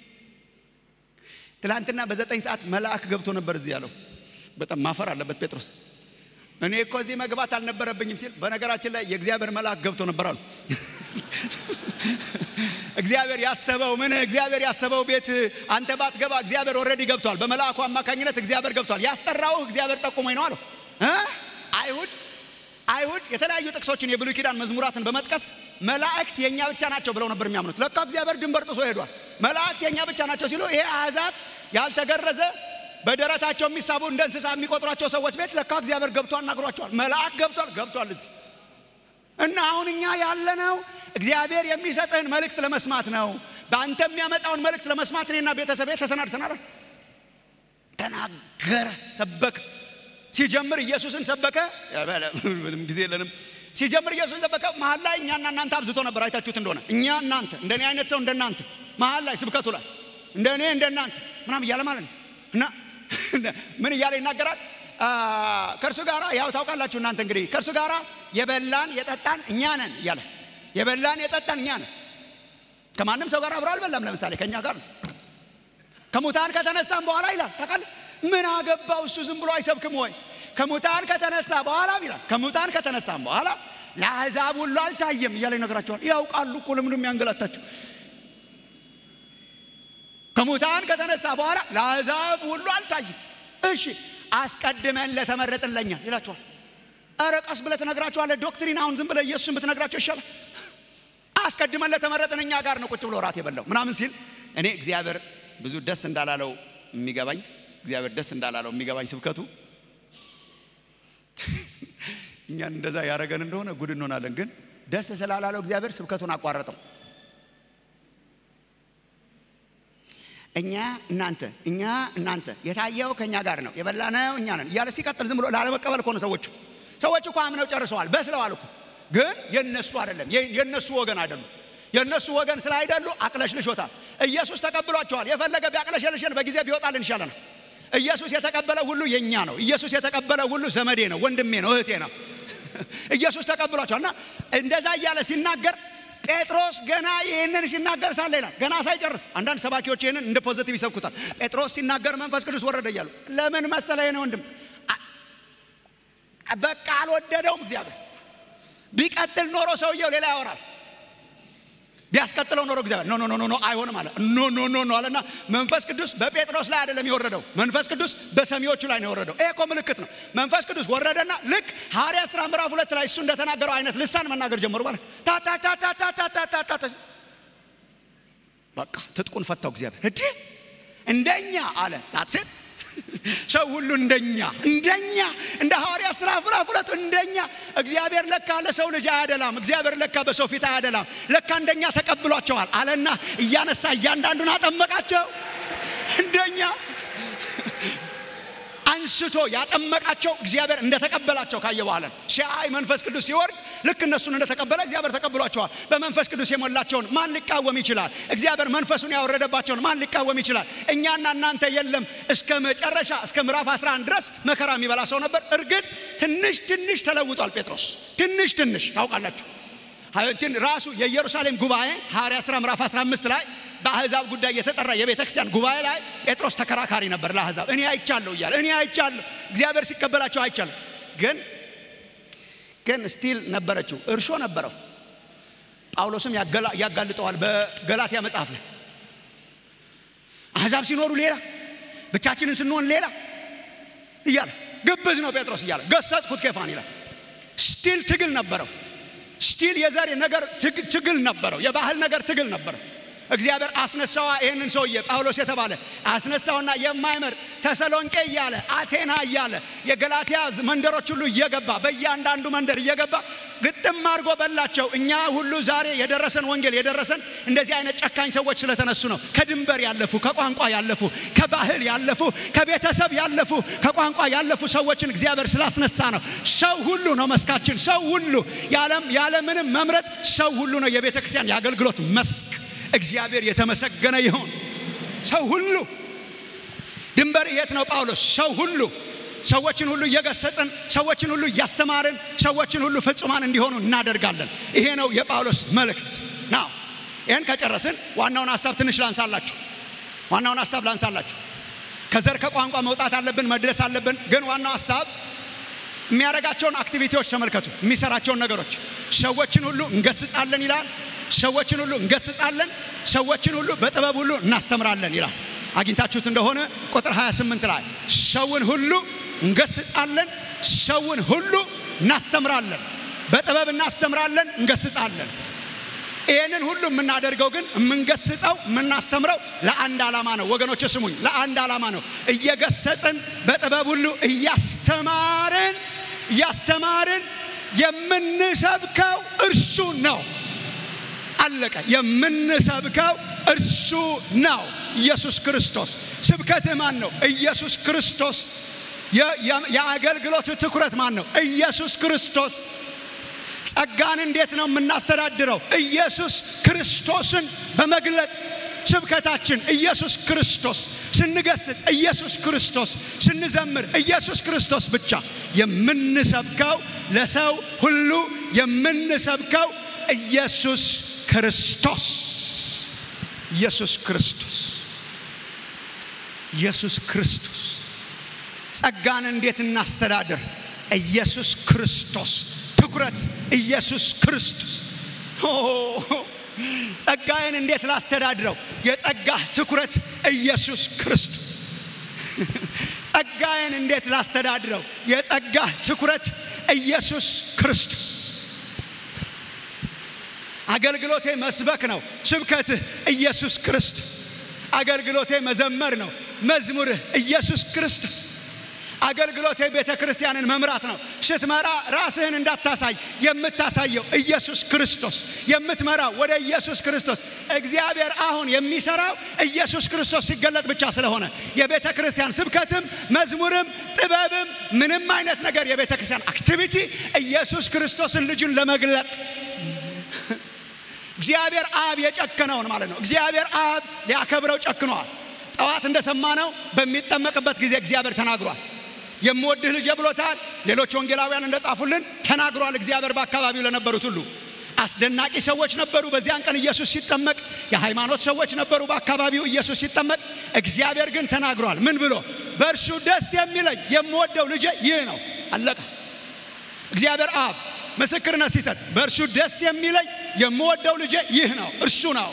ትላንትና በዘጠኝ ሰዓት መልአክ ገብቶ ነበር እዚህ ያለው። በጣም ማፈር አለበት ጴጥሮስ። እኔ እኮ እዚህ መግባት አልነበረብኝም ሲል፣ በነገራችን ላይ የእግዚአብሔር መልአክ ገብቶ ነበር አሉ። እግዚአብሔር ያሰበው ምን እግዚአብሔር ያሰበው ቤት አንተ ባትገባ እግዚአብሔር ኦልሬዲ ገብቷል። በመልአኩ አማካኝነት እግዚአብሔር ገብቷል። ያስጠራውህ እግዚአብሔር ጠቁሞኝ ነው አለው። አይሁድ አይሁድ የተለያዩ ጥቅሶችን የብሉይ ኪዳን መዝሙራትን በመጥቀስ መላእክት የእኛ ብቻ ናቸው ብለው ነበር የሚያምኑት። ለካ እግዚአብሔር ድንበር ጥሶ ሄዷል። መላእክት የእኛ ብቻ ናቸው ሲሉ ይሄ አሕዛብ ያልተገረዘ በደረታቸው የሚሳቡ እንደ እንስሳ የሚቆጥሯቸው ሰዎች ቤት ለካ እግዚአብሔር ገብቷል፣ ናግሯቸዋል። መልአክ ገብቷል ገብቷል እዚህ እና አሁን እኛ ያለነው እግዚአብሔር የሚሰጥህን መልእክት ለመስማት ነው። በአንተ የሚያመጣውን መልእክት ለመስማት እኔና ቤተሰቤ ተሰናድተናል። ተናገረ፣ ሰበከ። ሲጀምር ኢየሱስን ሰበከ። ምንም ጊዜ የለንም። ሲጀምር ኢየሱስን ሰበከ። መሀል ላይ እኛና እናንተ አብዝቶ ነበር። አይታችሁት እንደሆነ እኛ እናንተ እንደኔ አይነት ሰው እንደናንተ መሀል ላይ ስብከቱ ላይ እንደኔ እንደናንተ ምናም እያለ ማለት ነው እና ምን እያለ ይናገራል? ከእርሱ ጋር ያው ታውቃላችሁ እናንተ እንግዲህ ከእርሱ ጋር የበላን የጠጣን እኛ ነን እያለ የበላን የጠጣን እኛ ነን። ከማንም ሰው ጋር አብሮ አልበላም። ለምሳሌ ከእኛ ጋር ነው። ከሙታን ከተነሳም በኋላ ይላል ታውቃለህ። ምን አገባው እሱ ዝም ብሎ አይሰብክም ወይ? ከሙታን ከተነሳ በኋላ ይላል ከሙታን ከተነሳም በኋላ ለአሕዛብ ሁሉ አልታየም እያለ ይነግራቸዋል። ያውቃሉ እኮ ለምንድን የሚያንገላታችሁ? ከሙታን ከተነሳ በኋላ ለአሕዛብ ሁሉ አልታየም። እሺ አስቀድመን ለተመረጥን ለኛ ይላችኋል። ኧረ ቀስ ብለህ ትነግራችኋለህ። ዶክትሪን አሁን ዝም ብለህ ኢየሱስን ብትነግራቸው ይሻላል። አስቀድመን ለተመረጥን እኛ ጋር ነው ቁጭ ብሎ ራት የበላው ምናምን ሲል እኔ እግዚአብሔር ብዙ ደስ እንዳላለው የሚገባኝ እግዚአብሔር ደስ እንዳላለው የሚገባኝ ስብከቱ እኛን እንደዛ ያደረገን እንደሆነ ጉድ እንሆናለን። ግን ደስ ስላላለው እግዚአብሔር ስብከቱን አቋረጠው። እኛ እናንተ እኛ እናንተ የታየው ከእኛ ጋር ነው የበላነው እኛ ነን እያለ ሲቀጥል ዝም ብሎ ላለመቀበል እኮ ነው ሰዎቹ ሰዎቹ እኮ አምነው ጨርሰዋል በስለዋል እኮ ግን የነሱ አይደለም የነሱ ወገን አይደሉም የነሱ ወገን ስላይደሉ አቅለሽልሾታል ኢየሱስ ተቀብሏቸዋል የፈለገ ቢያቅለሸልሸን በጊዜ ቢወጣልን ይሻለናል ኢየሱስ የተቀበለ ሁሉ የኛ ነው ኢየሱስ የተቀበለ ሁሉ ዘመዴ ነው ወንድሜ ነው እህቴ ነው ኢየሱስ ተቀብሏቸዋል እና እንደዛ እያለ ሲናገር ጴጥሮስ ገና ይህንን ሲናገር ሳለ ይላል ገና ሳይጨርስ አንዳንድ ሰባኪዎች ይህንን እንደ ፖዘቲቭ ይሰብኩታል ጴጥሮስ ሲናገር መንፈስ ቅዱስ ወረደ እያሉ ለምን መሰለ ይሄን ወንድም በቃ አልወደደውም እግዚአብሔር። ቢቀጥል ኖሮ ሰውየው ሌላ ያወራል። ቢያስቀጥለው ኖሮ እግዚአብሔር ኖ ኖ ኖ ኖ አይሆንም አለ። ኖ ኖ ኖ ኖ አለና መንፈስ ቅዱስ በጴጥሮስ ላይ አይደለም የወረደው፣ መንፈስ ቅዱስ በሰሚዎቹ ላይ ነው የወረደው። ይሄ እኮ ምልክት ነው። መንፈስ ቅዱስ ወረደና ልክ ሐዋርያት ሥራ ምዕራፍ ሁለት ላይ እሱ እንደተናገረው አይነት ልሳን መናገር ጀመሩ ማለት ታታታታታታታታ በቃ ትጥቁን ፈታው እግዚአብሔር። እዴ እንደኛ አለ ታትሴት ሰው ሁሉ እንደኛ እንደኛ እንደ ሐዋርያት ሥራ ምዕራፍ ሁለት እንደኛ እግዚአብሔር ለካ ለሰው ልጅ አያደላም። እግዚአብሔር ለካ በሰው ፊት አያደላም። ለካ እንደኛ ተቀብሏቸዋል አለና እያነሳ እያንዳንዱን አጠመቃቸው። እንደኛ አንስቶ ያጠመቃቸው እግዚአብሔር እንደተቀበላቸው ካየ በኋላ ሲያይ መንፈስ ቅዱስ ሲወርድ ልክ እነሱን እንደተቀበለ እግዚአብሔር ተቀብሏቸዋል። በመንፈስ ቅዱስ የሞላቸውን ማን ሊቃወም ይችላል? እግዚአብሔር መንፈሱን ያወረደባቸውን ማን ሊቃወም ይችላል? እኛና እናንተ የለም እስከ መጨረሻ እስከ ምዕራፍ 11 ድረስ መከራ የሚበላ ሰው ነበር። እርግጥ ትንሽ ትንሽ ተለውጧል ጴጥሮስ ትንሽ ትንሽ ታውቃላችሁ። ራሱ የኢየሩሳሌም ጉባኤ ሐዋርያት ሥራ ምዕራፍ 15 ላይ በአሕዛብ ጉዳይ የተጠራ የቤተ ክርስቲያን ጉባኤ ላይ ጴጥሮስ ተከራካሪ ነበር ለአሕዛብ። እኔ አይቻለሁ እያለ እኔ አይቻለሁ እግዚአብሔር ሲቀበላቸው አይቻለሁ። ግን ግን ስቲል ነበረችው እርሾ ነበረው። ጳውሎስም ያጋልጠዋል በገላትያ መጽሐፍ ላይ አሕዛብ ሲኖሩ ሌላ፣ ብቻችንን ስንሆን ሌላ እያለ ግብዝ ነው ጴጥሮስ እያለ ገሰጽኩት ኬፋን ይላል። ስቲል ትግል ነበረው። ስቲል የዘር ነገር ትግል ነበረው። የባህል ነገር ትግል ነበረው። እግዚአብሔር አስነሳዋ ይህንን ሰውዬ ጳውሎስ የተባለ አስነሳውና የማይመርጥ ተሰሎንቄ እያለ አቴና እያለ የገላትያ መንደሮች ሁሉ እየገባ በእያንዳንዱ መንደር እየገባ ግጥም አድርጎ በላቸው። እኛ ሁሉ ዛሬ የደረሰን ወንጌል የደረሰን እንደዚህ አይነት ጨካኝ ሰዎች ስለተነሱ ነው። ከድንበር ያለፉ፣ ከቋንቋ ያለፉ፣ ከባህል ያለፉ፣ ከቤተሰብ ያለፉ፣ ከቋንቋ ያለፉ ሰዎችን እግዚአብሔር ስላስነሳ ነው። ሰው ሁሉ ነው መስካችን። ሰው ሁሉ ያለምንም መምረጥ ሰው ሁሉ ነው የቤተ ክርስቲያን የአገልግሎት መስክ። እግዚአብሔር የተመሰገነ ይሁን። ሰው ሁሉ ድንበር የት ነው ጳውሎስ? ሰው ሁሉ ሰዎችን ሁሉ እየገሰጽን ሰዎችን ሁሉ እያስተማርን ሰዎችን ሁሉ ፍጹማን እንዲሆኑ እናደርጋለን። ይሄ ነው የጳውሎስ መልእክት ነው። ይህን ከጨረስን ዋናውን ሀሳብ ትንሽ ላንሳላችሁ። ዋናውን ሀሳብ ላንሳላችሁ። ከዘር ከቋንቋ መውጣት አለብን፣ መድረስ አለብን። ግን ዋናው ሀሳብ የሚያደርጋቸውን አክቲቪቲዎች ተመልከቱ። የሚሰራቸውን ነገሮች ሰዎችን ሁሉ እንገስጻለን ይላል። ሰዎችን ሁሉ እንገስጻለን፣ ሰዎችን ሁሉ በጥበብ ሁሉ እናስተምራለን ይላል። አግኝታችሁት እንደሆነ ቁጥር 28 ላይ ሰውን ሁሉ እንገስጻለን፣ ሰውን ሁሉ እናስተምራለን፣ በጥበብ እናስተምራለን፣ እንገስጻለን። ይህንን ሁሉ የምናደርገው ግን የምንገስጸው የምናስተምረው ለአንድ ዓላማ ነው። ወገኖች ስሙኝ፣ ለአንድ ዓላማ ነው። እየገሰጽን በጥበብ ሁሉ እያስተማርን እያስተማርን የምንሰብከው እርሱ ነው። አለቀ። የምንሰብከው እርሱ ነው፣ ኢየሱስ ክርስቶስ። ስብከትህ ማን ነው? ኢየሱስ ክርስቶስ። የአገልግሎት ትኩረት ማን ነው? ኢየሱስ ክርስቶስ። ጸጋን እንዴት ነው የምናስተዳድረው? ኢየሱስ ክርስቶስን በመግለጥ ስብከታችን ኢየሱስ ክርስቶስ፣ ስንገስጽ ኢየሱስ ክርስቶስ፣ ስንዘምር ኢየሱስ ክርስቶስ ብቻ። የምንሰብከው ለሰው ሁሉ የምንሰብከው ኢየሱስ ክርስቶስ ኢየሱስ ክርስቶስ ኢየሱስ ክርስቶስ። ጸጋን እንዴት እናስተዳድር? ኢየሱስ ክርስቶስ። ትኩረት ኢየሱስ ክርስቶስ። ጸጋዬን እንዴት ላስተዳድረው? የጸጋ ትኩረት ኢየሱስ ክርስቶስ። ጸጋዬን እንዴት ላስተዳድረው? የጸጋ ትኩረት ኢየሱስ ክርስቶስ። አገልግሎቴ መስበክ ነው። ስብከትህ ኢየሱስ ክርስቶስ። አገልግሎቴ መዘመር ነው። መዝሙርህ ኢየሱስ ክርስቶስ። አገልግሎቴ ቤተ ክርስቲያንን መምራት ነው። ስትመራ ራስህን እንዳታሳይ የምታሳየው ኢየሱስ ክርስቶስ፣ የምትመራው ወደ ኢየሱስ ክርስቶስ። እግዚአብሔር አሁን የሚሰራው ኢየሱስ ክርስቶስ ሲገለጥ ብቻ ስለሆነ የቤተ ክርስቲያን ስብከትም መዝሙርም ጥበብም ምንም አይነት ነገር የቤተ ክርስቲያን አክቲቪቲ ኢየሱስ ክርስቶስን ልጁን ለመግለጥ እግዚአብሔር አብ የጨከነውን ማለት ነው። እግዚአብሔር አብ ሊያከብረው ጨክኗል። ጠዋት እንደሰማነው በሚጠመቅበት ጊዜ እግዚአብሔር ተናግሯል። የምወድህ ልጄ ብሎታል። ሌሎች ወንጌላውያን እንደጻፉልን ተናግሯል። እግዚአብሔር በአካባቢው ለነበሩት ሁሉ አስደናቂ ሰዎች ነበሩ። በዚያን ቀን ኢየሱስ ሲጠመቅ የሃይማኖት ሰዎች ነበሩ በአካባቢው ኢየሱስ ሲጠመቅ። እግዚአብሔር ግን ተናግሯል። ምን ብሎ? በእርሱ ደስ የሚለኝ የምወደው ልጄ ይህ ነው። አለቀ። እግዚአብሔር አብ ምስክርነት ሲሰጥ በእርሱ ደስ የሚለኝ የምወደው ልጄ ይህ ነው እርሱ ነው።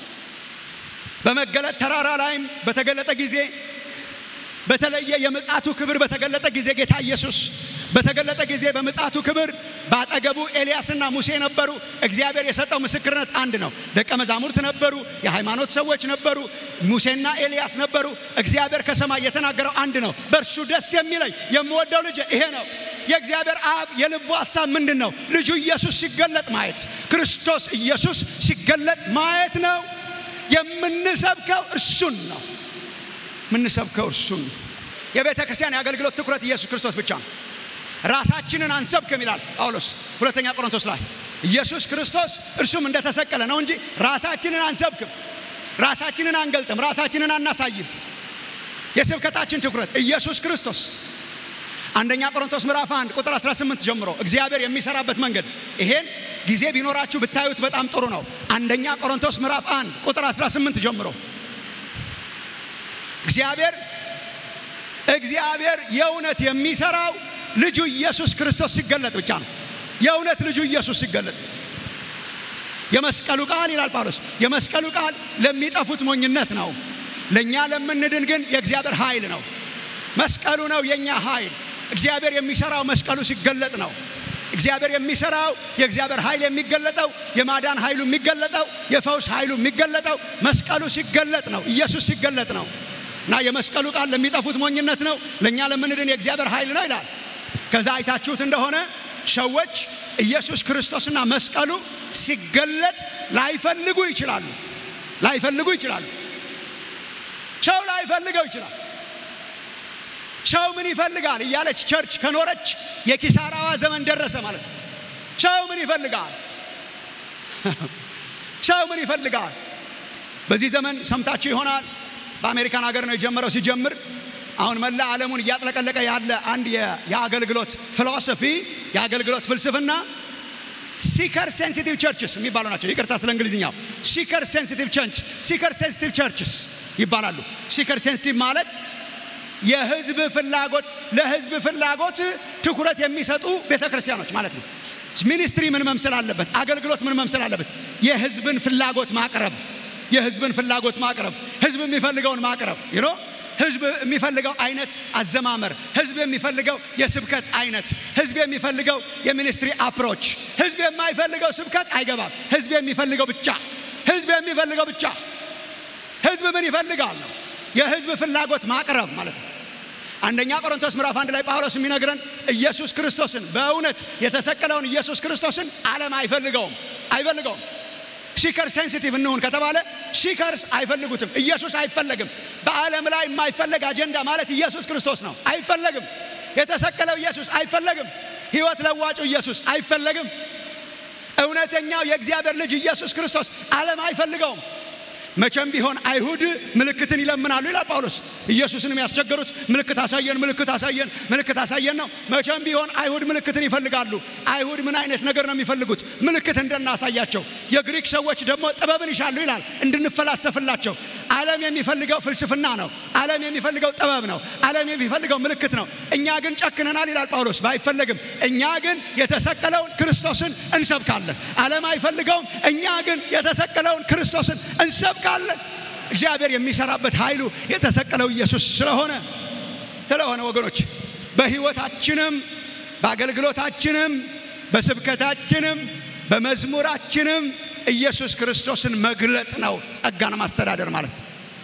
በመገለጥ ተራራ ላይም በተገለጠ ጊዜ በተለየ የምጽአቱ ክብር በተገለጠ ጊዜ ጌታ ኢየሱስ በተገለጠ ጊዜ በምጽአቱ ክብር በአጠገቡ ኤልያስና ሙሴ ነበሩ። እግዚአብሔር የሰጠው ምስክርነት አንድ ነው። ደቀ መዛሙርት ነበሩ፣ የሃይማኖት ሰዎች ነበሩ፣ ሙሴና ኤልያስ ነበሩ። እግዚአብሔር ከሰማይ የተናገረው አንድ ነው። በእርሱ ደስ የሚለኝ የምወደው ልጅ ይሄ ነው። የእግዚአብሔር አብ የልቡ ሀሳብ ምንድን ነው? ልጁ ኢየሱስ ሲገለጥ ማየት፣ ክርስቶስ ኢየሱስ ሲገለጥ ማየት ነው። የምንሰብከው እርሱን ነው። የምንሰብከው እርሱን ነው። የቤተ ክርስቲያን የአገልግሎት ትኩረት ኢየሱስ ክርስቶስ ብቻ ነው። ራሳችንን አንሰብክም ይላል ጳውሎስ ሁለተኛ ቆሮንቶስ ላይ። ኢየሱስ ክርስቶስ እርሱም እንደተሰቀለ ነው እንጂ ራሳችንን አንሰብክም፣ ራሳችንን አንገልጥም፣ ራሳችንን አናሳይም። የስብከታችን ትኩረት ኢየሱስ ክርስቶስ። አንደኛ ቆሮንቶስ ምዕራፍ 1 ቁጥር 18 ጀምሮ እግዚአብሔር የሚሰራበት መንገድ ይሄን ጊዜ ቢኖራችሁ ብታዩት በጣም ጥሩ ነው። አንደኛ ቆሮንቶስ ምዕራፍ 1 ቁጥር 18 ጀምሮ እግዚአብሔር እግዚአብሔር የእውነት የሚሰራው ልጁ ኢየሱስ ክርስቶስ ሲገለጥ ብቻ ነው። የእውነት ልጁ ኢየሱስ ሲገለጥ የመስቀሉ ቃል ይላል ጳውሎስ፣ የመስቀሉ ቃል ለሚጠፉት ሞኝነት ነው፣ ለእኛ ለምንድን ግን የእግዚአብሔር ኃይል ነው። መስቀሉ ነው የእኛ ኃይል። እግዚአብሔር የሚሰራው መስቀሉ ሲገለጥ ነው። እግዚአብሔር የሚሰራው የእግዚአብሔር ኃይል የሚገለጠው የማዳን ኃይሉ የሚገለጠው የፈውስ ኃይሉ የሚገለጠው መስቀሉ ሲገለጥ ነው። ኢየሱስ ሲገለጥ ነው። እና የመስቀሉ ቃል ለሚጠፉት ሞኝነት ነው፣ ለእኛ ለምንድን የእግዚአብሔር ኃይል ነው ይላል። ከዛ አይታችሁት እንደሆነ ሰዎች ኢየሱስ ክርስቶስና መስቀሉ ሲገለጥ ላይፈልጉ ይችላሉ። ላይፈልጉ ይችላሉ። ሰው ላይፈልገው ይችላል። ሰው ምን ይፈልጋል እያለች ቸርች ከኖረች የኪሳራዋ ዘመን ደረሰ ማለት ነው። ሰው ምን ይፈልጋል? ሰው ምን ይፈልጋል? በዚህ ዘመን ሰምታችሁ ይሆናል። በአሜሪካን ሀገር ነው የጀመረው። ሲጀምር አሁን መላ ዓለሙን እያጥለቀለቀ ያለ አንድ የአገልግሎት ፊሎሶፊ የአገልግሎት ፍልስፍና ሲከር ሴንሲቲቭ ቸርችስ የሚባሉ ናቸው። ይቅርታ ስለ እንግሊዝኛው። ሲከር ሴንሲቲቭ ቸርች ሲከር ሴንሲቲቭ ቸርችስ ይባላሉ። ሲከር ሴንሲቲቭ ማለት የህዝብ ፍላጎት ለህዝብ ፍላጎት ትኩረት የሚሰጡ ቤተ ክርስቲያኖች ማለት ነው። ሚኒስትሪ ምን መምሰል አለበት? አገልግሎት ምን መምሰል አለበት? የህዝብን ፍላጎት ማቅረብ የህዝብን ፍላጎት ማቅረብ፣ ህዝብ የሚፈልገውን ማቅረብ ይኖ ህዝብ የሚፈልገው አይነት አዘማመር፣ ህዝብ የሚፈልገው የስብከት አይነት፣ ህዝብ የሚፈልገው የሚኒስትሪ አፕሮች። ህዝብ የማይፈልገው ስብከት አይገባም። ህዝብ የሚፈልገው ብቻ ህዝብ የሚፈልገው ብቻ ህዝብ ምን ይፈልጋል ነው የህዝብ ፍላጎት ማቅረብ ማለት ነው። አንደኛ ቆሮንቶስ ምዕራፍ አንድ ላይ ጳውሎስ የሚነግረን ኢየሱስ ክርስቶስን በእውነት የተሰቀለውን ኢየሱስ ክርስቶስን ዓለም አይፈልገውም አይፈልገውም። ሲከር ሴንሲቲቭ እንሁን ከተባለ ሲከርስ አይፈልጉትም። ኢየሱስ አይፈለግም። በዓለም ላይ የማይፈለግ አጀንዳ ማለት ኢየሱስ ክርስቶስ ነው። አይፈለግም። የተሰቀለው ኢየሱስ አይፈለግም። ህይወት ለዋጩ ኢየሱስ አይፈለግም። እውነተኛው የእግዚአብሔር ልጅ ኢየሱስ ክርስቶስ ዓለም አይፈልገውም። መቼም ቢሆን አይሁድ ምልክትን ይለምናሉ ይላል ጳውሎስ። ኢየሱስንም ያስቸገሩት ምልክት አሳየን፣ ምልክት አሳየን፣ ምልክት አሳየን ነው። መቼም ቢሆን አይሁድ ምልክትን ይፈልጋሉ። አይሁድ ምን አይነት ነገር ነው የሚፈልጉት? ምልክት እንድናሳያቸው። የግሪክ ሰዎች ደግሞ ጥበብን ይሻሉ ይላል፣ እንድንፈላሰፍላቸው። ዓለም የሚፈልገው ፍልስፍና ነው። ዓለም የሚፈልገው ጥበብ ነው። ዓለም የሚፈልገው ምልክት ነው። እኛ ግን ጨክነናል ይላል ጳውሎስ። ባይፈለግም እኛ ግን የተሰቀለውን ክርስቶስን እንሰብካለን። ዓለም አይፈልገውም። እኛ ግን የተሰቀለውን ክርስቶስን እንሰብካለን። እግዚአብሔር የሚሰራበት ኃይሉ የተሰቀለው ኢየሱስ ስለሆነ ስለሆነ ወገኖች በሕይወታችንም በአገልግሎታችንም በስብከታችንም በመዝሙራችንም ኢየሱስ ክርስቶስን መግለጥ ነው ጸጋን ማስተዳደር ማለት።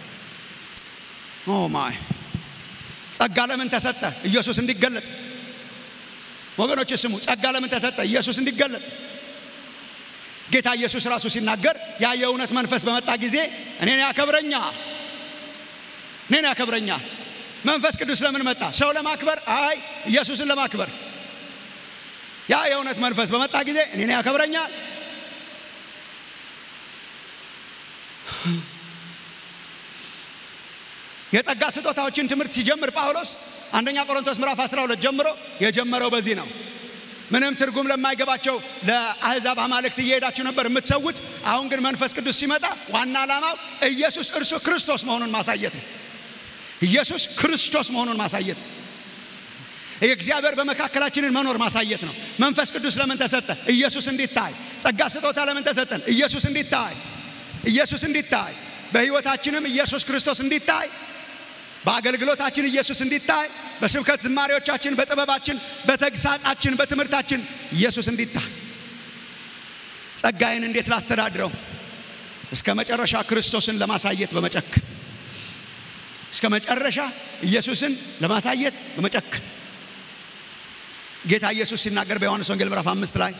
ኦ ማይ ጸጋ ለምን ተሰጠ? ኢየሱስ እንዲገለጥ። ወገኖች ስሙ፣ ጸጋ ለምን ተሰጠ? ኢየሱስ እንዲገለጥ። ጌታ ኢየሱስ ራሱ ሲናገር ያ የእውነት መንፈስ በመጣ ጊዜ እኔን ያከብረኛል፣ እኔን ያከብረኛል። መንፈስ ቅዱስ ለምን መጣ? ሰው ለማክበር? አይ ኢየሱስን ለማክበር። ያ የእውነት መንፈስ በመጣ ጊዜ እኔን ያከብረኛል የጸጋ ስጦታዎችን ትምህርት ሲጀምር ጳውሎስ አንደኛ ቆሮንቶስ ምዕራፍ 12 ጀምሮ የጀመረው በዚህ ነው። ምንም ትርጉም ለማይገባቸው ለአሕዛብ አማልክት እየሄዳችሁ ነበር የምትሰዉት። አሁን ግን መንፈስ ቅዱስ ሲመጣ ዋና ዓላማው ኢየሱስ እርሱ ክርስቶስ መሆኑን ማሳየት ነው። ኢየሱስ ክርስቶስ መሆኑን ማሳየት የእግዚአብሔር በመካከላችንን መኖር ማሳየት ነው። መንፈስ ቅዱስ ለምን ተሰጠ? ኢየሱስ እንዲታይ። ጸጋ ስጦታ ለምን ተሰጠን? ኢየሱስ እንዲታይ፣ ኢየሱስ እንዲታይ፣ በሕይወታችንም ኢየሱስ ክርስቶስ እንዲታይ፣ በአገልግሎታችን ኢየሱስ እንዲታይ፣ በስብከት ዝማሬዎቻችን፣ በጥበባችን፣ በተግሳጻችን፣ በትምህርታችን ኢየሱስ እንዲታይ። ጸጋዬን እንዴት ላስተዳድረው? እስከ መጨረሻ ክርስቶስን ለማሳየት በመጨክን እስከ መጨረሻ ኢየሱስን ለማሳየት በመጨክን ጌታ ኢየሱስ ሲናገር በዮሐንስ ወንጌል ምዕራፍ አምስት ላይ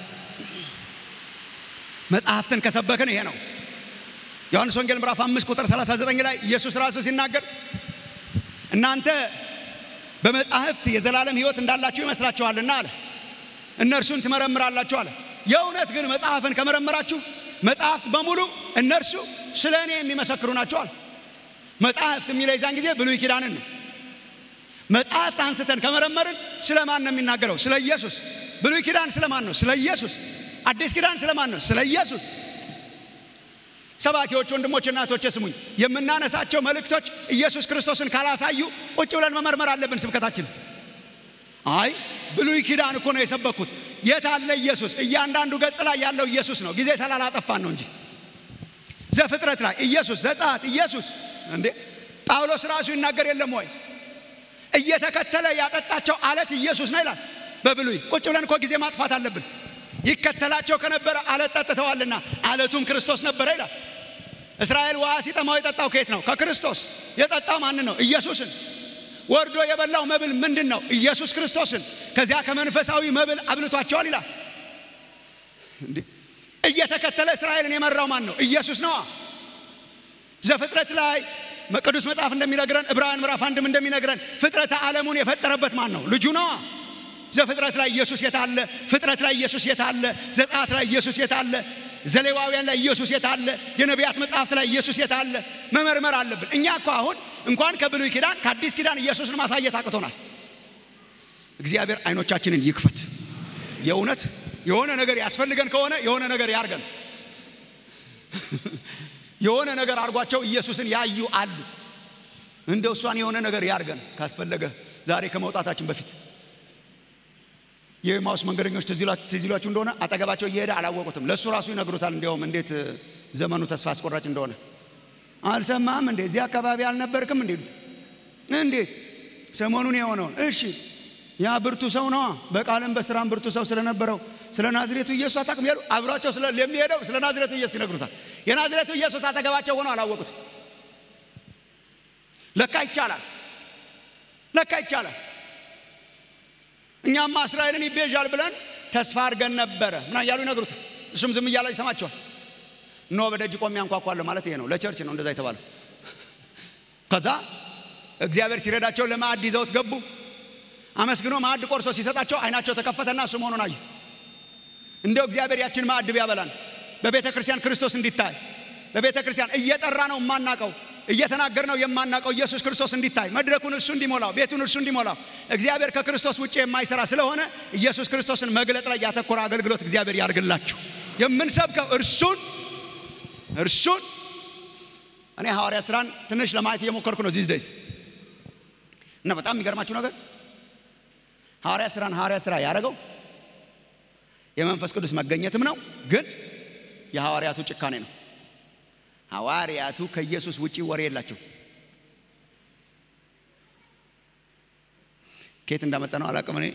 መጽሐፍትን ከሰበክን ይሄ ነው። ዮሐንስ ወንጌል ምዕራፍ አምስት ቁጥር 39 ላይ ኢየሱስ ራሱ ሲናገር እናንተ በመጻሕፍት የዘላለም ሕይወት እንዳላችሁ ይመስላችኋልና አለ። እነርሱን ትመረምራላችሁ አለ። የእውነት ግን መጽሐፍን ከመረመራችሁ መጽሐፍት በሙሉ እነርሱ ስለ እኔ የሚመሰክሩ ናቸው አለ። መጽሐፍት የሚለው የዛን ጊዜ ብሉይ ኪዳንን ነው። መጽሐፍት አንስተን ከመረመርን ስለ ማን ነው የሚናገረው? ስለ ኢየሱስ። ብሉይ ኪዳን ስለ ማን ነው? ስለ ኢየሱስ። አዲስ ኪዳን ስለ ማን ነው? ስለ ኢየሱስ። ሰባኪዎች ወንድሞች፣ እናቶች ስሙኝ። የምናነሳቸው መልእክቶች ኢየሱስ ክርስቶስን ካላሳዩ ቁጭ ብለን መመርመር አለብን ስብከታችን። አይ ብሉይ ኪዳን እኮ ነው የሰበኩት። የት አለ ኢየሱስ? እያንዳንዱ ገጽ ላይ ያለው ኢየሱስ ነው። ጊዜ ስላላጠፋን ነው እንጂ ዘፍጥረት ላይ ኢየሱስ፣ ዘጸአት ኢየሱስ። እንዴ ጳውሎስ ራሱ ይናገር የለም ወይ? እየተከተለ ያጠጣቸው አለት ኢየሱስ ነው ይላል በብሉይ። ቁጭ ብለን እኮ ጊዜ ማጥፋት አለብን። ይከተላቸው ከነበረ አለት ጠጥተዋልና አለቱም ክርስቶስ ነበረ ይላል። እስራኤል ውሃ ሲጠማው የጠጣው ከየት ነው? ከክርስቶስ። የጠጣው ማን ነው? ኢየሱስን። ወርዶ የበላው መብል ምንድን ነው? ኢየሱስ ክርስቶስን። ከዚያ ከመንፈሳዊ መብል አብልቷቸዋል ይላል። እየተከተለ እስራኤልን የመራው ማን ነው? ኢየሱስ ነዋ። ዘፍጥረት ላይ ቅዱስ መጽሐፍ እንደሚነግረን ዕብራውያን ምዕራፍ አንድም እንደሚነግረን ፍጥረተ ዓለሙን የፈጠረበት ማን ነው? ልጁ ነዋ። ዘፍጥረት ላይ ኢየሱስ የታለ? ፍጥረት ላይ ኢየሱስ የታለ? ዘጸአት ላይ ኢየሱስ የታለ? ዘሌዋውያን ላይ ኢየሱስ የታለ? የነቢያት መጽሐፍት ላይ ኢየሱስ የታለ? መመርመር አለብን። እኛ እኮ አሁን እንኳን ከብሉይ ኪዳን ከአዲስ ኪዳን ኢየሱስን ማሳየት አቅቶናል። እግዚአብሔር አይኖቻችንን ይክፈት። የእውነት የሆነ ነገር ያስፈልገን ከሆነ የሆነ ነገር ያርገን። የሆነ ነገር አድርጓቸው ኢየሱስን ያዩ አሉ። እንደው እሷን የሆነ ነገር ያርገን ካስፈለገ ዛሬ ከመውጣታችን በፊት የኤማውስ መንገደኞች ትዝ ይሏችሁ እንደሆነ አጠገባቸው እየሄደ አላወቁትም። ለእሱ ራሱ ይነግሩታል። እንዲያውም እንዴት ዘመኑ ተስፋ አስቆራጭ እንደሆነ አልሰማም እንዴ? እዚህ አካባቢ አልነበርክም እንዴ? እንዴት ሰሞኑን የሆነውን እሺ፣ ያ ብርቱ ሰው ነዋ። በቃልም በስራም ብርቱ ሰው ስለነበረው ስለ ናዝሬቱ ኢየሱስ አታውቅም ያሉ አብሯቸው የሚሄደው ስለ ናዝሬቱ ኢየሱስ ይነግሩታል። የናዝሬቱ ኢየሱስ አጠገባቸው ሆነው አላወቁትም። ለካ ይቻላል፣ ለካ ይቻላል። እኛማ እስራኤልን ይቤዣል ብለን ተስፋ አድርገን ነበረ ምና እያሉ ይነግሩታል። እሱም ዝም እያለ ይሰማቸዋል። ኖ በደጅ ቆሜ አንኳኳለሁ ማለት ይሄ ነው። ለቸርች ነው እንደዛ የተባለው። ከዛ እግዚአብሔር ሲረዳቸው ለማዕድ ይዘውት ገቡ። አመስግኖ ማዕድ ቆርሶ ሲሰጣቸው አይናቸው ተከፈተና እሱ መሆኑን አዩት። እንደው እግዚአብሔር ያችን ማዕድ ቢያበላን በቤተ ክርስቲያን ክርስቶስ እንዲታይ በቤተ ክርስቲያን እየጠራ ነው የማናቀው እየተናገር ነው የማናቀው ኢየሱስ ክርስቶስ እንዲታይ መድረኩን እሱ እንዲሞላው ቤቱን እርሱ እንዲሞላው እግዚአብሔር ከክርስቶስ ውጭ የማይሰራ ስለሆነ ኢየሱስ ክርስቶስን መግለጥ ላይ ያተኮረ አገልግሎት እግዚአብሔር ያርግላችሁ። የምንሰብከው እርሱን እርሱን እኔ ሐዋርያ ስራን ትንሽ ለማየት እየሞከርኩ ነው ዚስ ደይስ እና በጣም የሚገርማችሁ ነገር ሐዋርያ ስራን ሐዋርያ ስራ ያደረገው የመንፈስ ቅዱስ መገኘትም ነው፣ ግን የሐዋርያቱ ጭካኔ ነው። ሐዋርያቱ ከኢየሱስ ውጪ ወሬ የላቸው። ከየት እንዳመጣ ነው አላቅም። እኔ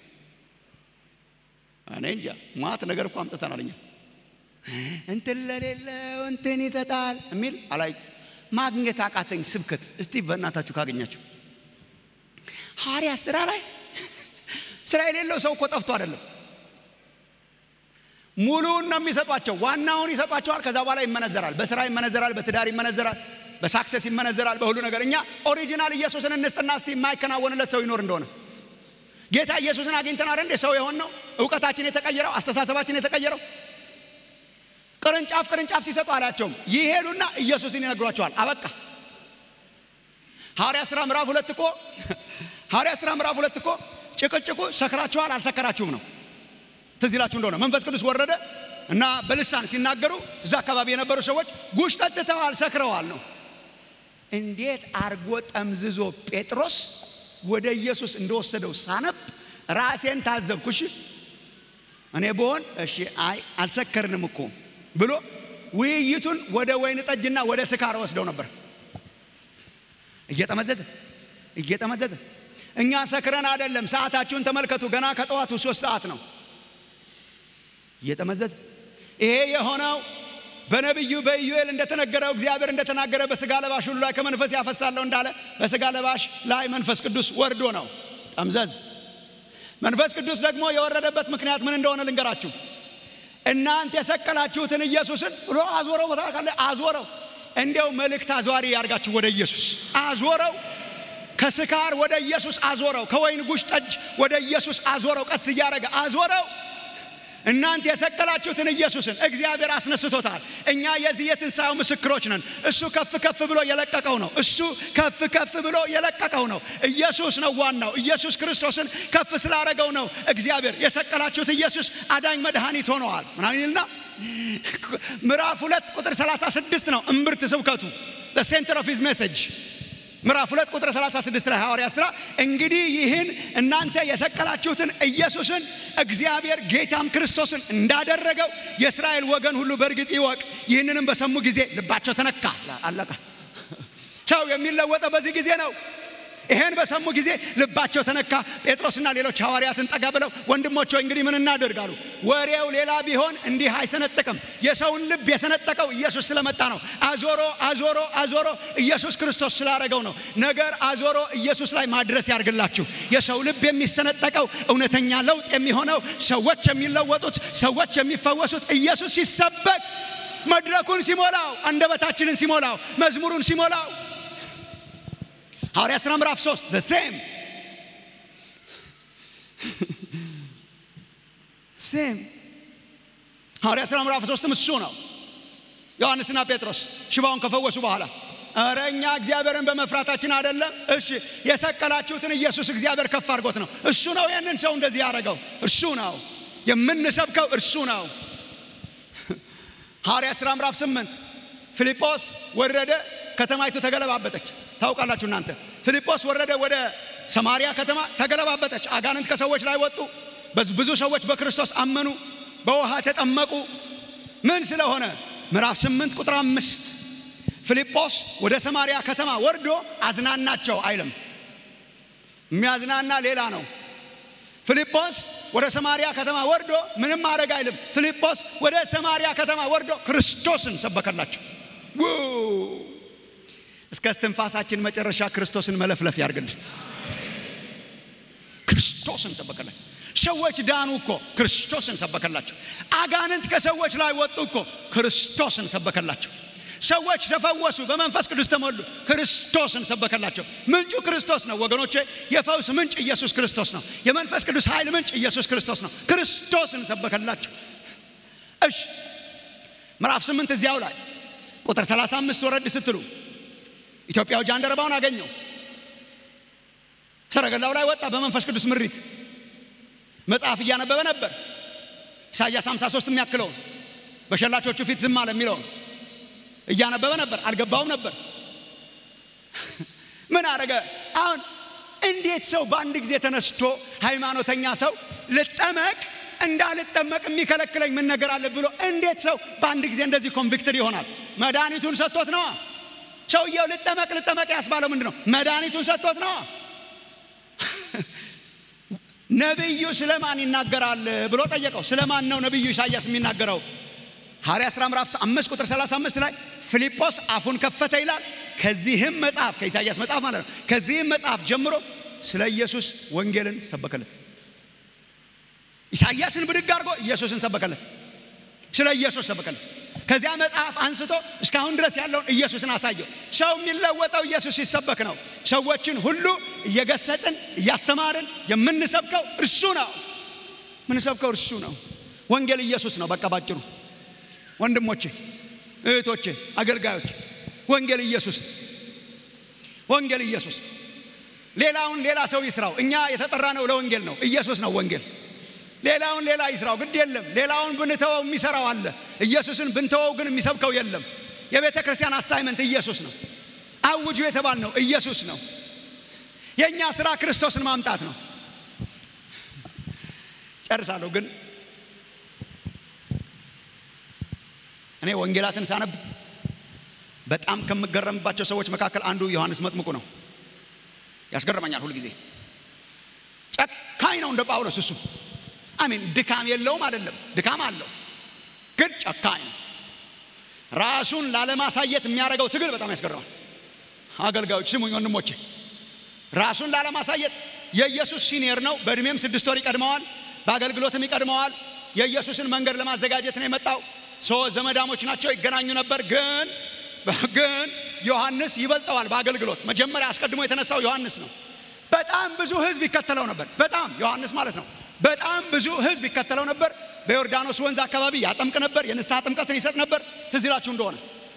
እኔ እንጃ ማት ነገር እኮ አምጥተናል እኛ እንትን ለሌለው እንትን ይሰጣል የሚል አላይ ማግኘት አቃተኝ። ስብከት እስቲ በእናታችሁ ካገኛችሁ ሐዋርያ ስራ ላይ ስራ የሌለው ሰው እኮ ጠፍቶ አይደለም ሙሉውን ነው የሚሰጧቸው። ዋናውን ይሰጧቸዋል። ከዛ በኋላ ይመነዘራል። በስራ ይመነዘራል፣ በትዳር ይመነዘራል፣ በሳክሰስ ይመነዘራል፣ በሁሉ ነገር። እኛ ኦሪጂናል ኢየሱስን እንስጥና እስቲ የማይከናወንለት ሰው ይኖር እንደሆነ ጌታ ኢየሱስን አግኝተን አይደል እንደ ሰው የሆን ነው። እውቀታችን የተቀየረው፣ አስተሳሰባችን የተቀየረው። ቅርንጫፍ ቅርንጫፍ ሲሰጡ አላቸውም። ይሄዱና ኢየሱስን ይነግሯቸዋል። አበቃ። ሐዋርያ ሥራ ምዕራፍ ሁለት እኮ ሐዋርያ ሥራ ምዕራፍ ሁለት እኮ ጭቅጭቁ ሰክራችኋል አልሰከራችሁም ነው። ትዝ ይላችሁ እንደሆነ መንፈስ ቅዱስ ወረደ እና በልሳን ሲናገሩ እዛ አካባቢ የነበሩ ሰዎች ጉሽ ጠጥተዋል፣ ሰክረዋል ነው። እንዴት አርጎ ጠምዝዞ ጴጥሮስ ወደ ኢየሱስ እንደወሰደው ሳነብ ራሴን ታዘብኩሽ። እኔ ብሆን እሺ አይ አልሰከርንም እኮ ብሎ ውይይቱን ወደ ወይን ጠጅና ወደ ስካር ወስደው ነበር። እየጠመዘዘ እየጠመዘዘ እኛ ሰክረን አይደለም። ሰዓታችሁን ተመልከቱ። ገና ከጠዋቱ ሶስት ሰዓት ነው። እየጠመዘዘ ይሄ የሆነው በነቢዩ በኢዩኤል እንደተነገረው እግዚአብሔር እንደተናገረ በስጋ ለባሽ ሁሉ ላይ ከመንፈስ ያፈሳለሁ እንዳለ በስጋ ለባሽ ላይ መንፈስ ቅዱስ ወርዶ ነው። ጠምዘዝ መንፈስ ቅዱስ ደግሞ የወረደበት ምክንያት ምን እንደሆነ ልንገራችሁ። እናንተ የሰቀላችሁትን ኢየሱስን ብሎ አዞረው። ቦታ ካለ አዞረው። እንዲያው መልእክት አዟሪ ያርጋችሁ ወደ ኢየሱስ አዞረው። ከስካር ወደ ኢየሱስ አዞረው። ከወይን ጉሽ ጠጅ ወደ ኢየሱስ አዞረው። ቀስ እያደረገ አዞረው። እናንተ የሰቀላችሁትን ኢየሱስን እግዚአብሔር አስነስቶታል። እኛ የዚህ የትንሣኤው ምስክሮች ነን። እሱ ከፍ ከፍ ብሎ የለቀቀው ነው። እሱ ከፍ ከፍ ብሎ የለቀቀው ነው። ኢየሱስ ነው ዋናው። ኢየሱስ ክርስቶስን ከፍ ስላደረገው ነው እግዚአብሔር የሰቀላችሁት ኢየሱስ አዳኝ መድኃኒት ሆነዋል ምናምን ይልና ምዕራፍ ሁለት ቁጥር 36 ነው እምብርት ስብከቱ ሴንተር ኦፍ ሂዝ ሜሴጅ ምዕራፍ ሁለት ቁጥር 36 ላይ ሐዋርያ ሥራ እንግዲህ ይህን እናንተ የሰቀላችሁትን ኢየሱስን እግዚአብሔር ጌታም ክርስቶስን እንዳደረገው የእስራኤል ወገን ሁሉ በእርግጥ ይወቅ። ይህንንም በሰሙ ጊዜ ልባቸው ተነካ። አለቀ። ሰው የሚለወጠው በዚህ ጊዜ ነው። ይሄን በሰሙ ጊዜ ልባቸው ተነካ። ጴጥሮስና ሌሎች ሐዋርያትን ጠጋ ብለው ወንድሞች ሆይ እንግዲህ ምን እናደርግ አሉ። ወሬው ሌላ ቢሆን እንዲህ አይሰነጥቅም። የሰውን ልብ የሰነጠቀው ኢየሱስ ስለመጣ ነው። አዞሮ አዞሮ አዞሮ ኢየሱስ ክርስቶስ ስላደረገው ነው። ነገር አዞሮ ኢየሱስ ላይ ማድረስ ያርግላችሁ። የሰው ልብ የሚሰነጠቀው እውነተኛ ለውጥ የሚሆነው ሰዎች የሚለወጡት ሰዎች የሚፈወሱት ኢየሱስ ሲሰበክ መድረኩን ሲሞላው፣ አንደበታችንን ሲሞላው፣ መዝሙሩን ሲሞላው ሐዋርያ ሥራ ምዕራፍ 3 the same ሴም ሐዋርያ ሥራ ምዕራፍ 3 እሱ ነው። ዮሐንስና ጴጥሮስ ሽባውን ከፈወሱ በኋላ እረ እኛ እግዚአብሔርን በመፍራታችን አይደለም። እሺ የሰቀላችሁትን ኢየሱስ እግዚአብሔር ከፍ አድርጎት ነው። እሱ ነው ይህንን ሰው እንደዚህ ያደረገው። እሱ ነው የምንሰብከው፣ እርሱ ነው። ሐዋርያ ሥራ ምዕራፍ 8 ፊልጶስ ወረደ፣ ከተማይቱ ተገለባበጠች። ታውቃላችሁ እናንተ ፊልጶስ ወረደ ወደ ሰማሪያ ከተማ ተገለባበጠች። አጋንንት ከሰዎች ላይ ወጡ። ብዙ ሰዎች በክርስቶስ አመኑ፣ በውሃ ተጠመቁ። ምን ስለሆነ ምዕራፍ 8 ቁጥር አምስት ፊልጶስ ወደ ሰማሪያ ከተማ ወርዶ አዝናናቸው አይልም። የሚያዝናና ሌላ ነው። ፊልጶስ ወደ ሰማሪያ ከተማ ወርዶ ምንም ማድረግ አይልም። ፊልጶስ ወደ ሰማሪያ ከተማ ወርዶ ክርስቶስን ሰበከላቸው። እስከ እስትንፋሳችን መጨረሻ ክርስቶስን መለፍለፍ ያርግልን። ክርስቶስን ሰበከላቸው። ሰዎች ዳኑ እኮ ክርስቶስን ሰበከላቸው። አጋንንት ከሰዎች ላይ ወጡ እኮ ክርስቶስን ሰበከላቸው። ሰዎች ተፈወሱ፣ በመንፈስ ቅዱስ ተሞሉ፣ ክርስቶስን ሰበከላቸው። ምንጩ ክርስቶስ ነው ወገኖቼ። የፈውስ ምንጭ ኢየሱስ ክርስቶስ ነው። የመንፈስ ቅዱስ ኃይል ምንጭ ኢየሱስ ክርስቶስ ነው። ክርስቶስን ሰበከላቸው። እሺ ምዕራፍ ስምንት እዚያው ላይ ቁጥር 35 ወረድ ስትሉ ኢትዮጵያው ጃንደረባውን አገኘው። ሰረገላው ላይ ወጣ በመንፈስ ቅዱስ ምሪት። መጽሐፍ እያነበበ ነበር። ኢሳይያስ 53 የሚያክለውን በሸላቾቹ ፊት ዝም አለ የሚለውን እያነበበ ነበር። አልገባውም ነበር። ምን አረገ? አሁን እንዴት ሰው በአንድ ጊዜ ተነስቶ ሃይማኖተኛ ሰው ልጠመቅ እንዳልጠመቅ የሚከለክለኝ ምን ነገር አለ ብሎ እንዴት ሰው በአንድ ጊዜ እንደዚህ ኮንቪክትድ ይሆናል? መድኃኒቱን ሰጥቶት ነዋ። ሰውየው ልጠመቅ ልጠመቅ ያስባለው ምንድን ነው? መድኃኒቱን ሰጥቶት ነዋ። ነቢዩ ስለማን ይናገራል ብሎ ጠየቀው። ስለማን ነው ነቢዩ ኢሳይያስ የሚናገረው? ሐዋርያ ሥራ ምዕራፍ 5 ቁጥር 35 ላይ ፊልጶስ አፉን ከፈተ ይላል። ከዚህም መጽሐፍ ከኢሳይያስ መጽሐፍ ማለት ነው። ከዚህም መጽሐፍ ጀምሮ ስለ ኢየሱስ ወንጌልን ሰበከለት። ኢሳይያስን ብድግ አድርጎ ኢየሱስን ሰበከለት። ስለ ኢየሱስ ሰበከለት። ከዚያ መጽሐፍ አንስቶ እስካሁን ድረስ ያለውን ኢየሱስን አሳየው። ሰው የሚለወጠው ኢየሱስ ሲሰበክ ነው። ሰዎችን ሁሉ እየገሰጽን እያስተማርን የምንሰብከው እርሱ ነው። የምንሰብከው እርሱ ነው። ወንጌል ኢየሱስ ነው። በቃ ባጭሩ ወንድሞቼ፣ እህቶቼ፣ አገልጋዮች ወንጌል ኢየሱስ ነው። ወንጌል ኢየሱስ ሌላውን ሌላ ሰው ይስራው። እኛ የተጠራ ነው ለወንጌል ነው። ኢየሱስ ነው ወንጌል። ሌላውን ሌላ ይስራው፣ ግድ የለም። ሌላውን ብንተወው የሚሰራው አለ። ኢየሱስን ብንተወው ግን የሚሰብከው የለም። የቤተ ክርስቲያን አሳይመንት ኢየሱስ ነው። አውጁ የተባል ነው ኢየሱስ ነው። የእኛ ስራ ክርስቶስን ማምጣት ነው። ጨርሳለሁ። ግን እኔ ወንጌላትን ሳነብ በጣም ከምገረምባቸው ሰዎች መካከል አንዱ ዮሐንስ መጥምቁ ነው። ያስገርመኛል ሁልጊዜ። ጨካኝ ነው እንደ ጳውሎስ። እሱ አሜን። ድካም የለውም አይደለም፣ ድካም አለው፣ ግን ጨካኝ ነው። ራሱን ላለማሳየት የሚያደርገው ትግል በጣም ያስገርማል። አገልጋዮች ስሙኝ ወንድሞቼ፣ ራሱን ላለማሳየት የኢየሱስ ሲኒየር ነው። በእድሜም ስድስት ወር ይቀድመዋል፣ በአገልግሎትም ይቀድመዋል። የኢየሱስን መንገድ ለማዘጋጀት ነው የመጣው። ሶ ዘመዳሞች ናቸው፣ ይገናኙ ነበር። ግን ግን ዮሐንስ ይበልጠዋል በአገልግሎት። መጀመሪያ አስቀድሞ የተነሳው ዮሐንስ ነው። በጣም ብዙ ሕዝብ ይከተለው ነበር። በጣም ዮሐንስ ማለት ነው። በጣም ብዙ ሕዝብ ይከተለው ነበር። በዮርዳኖስ ወንዝ አካባቢ ያጠምቅ ነበር። የንስሐ ጥምቀትን ይሰጥ ነበር። ትዝ ይላችሁ እንደሆነ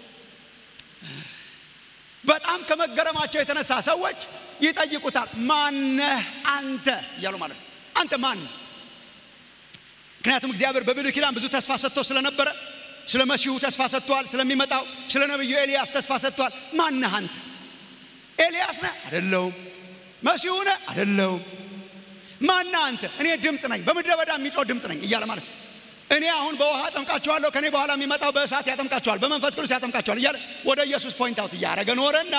በጣም ከመገረማቸው የተነሳ ሰዎች ይጠይቁታል። ማነህ አንተ እያሉ ማለት ነው። አንተ ማን? ምክንያቱም እግዚአብሔር በብሉይ ኪዳን ብዙ ተስፋ ሰጥቶ ስለነበረ ስለ መሲሁ ተስፋ ሰጥቷል። ስለሚመጣው ስለ ነቢዩ ኤልያስ ተስፋ ሰጥቷል። ማነህ አንተ? ኤልያስ ነህ? አይደለሁም። መሲሁ ነህ? አይደለሁም። ማነህ አንተ? እኔ ድምፅ ነኝ፣ በምድረ በዳ የሚጮህ ድምፅ ነኝ እያለ ማለት ነው። እኔ አሁን በውሃ አጠምቃችኋለሁ፣ ከኔ በኋላ የሚመጣው በእሳት ያጠምቃችኋል፣ በመንፈስ ቅዱስ ያጠምቃችኋል እያለ ወደ ኢየሱስ ፖይንት አውት እያደረገ ኖረና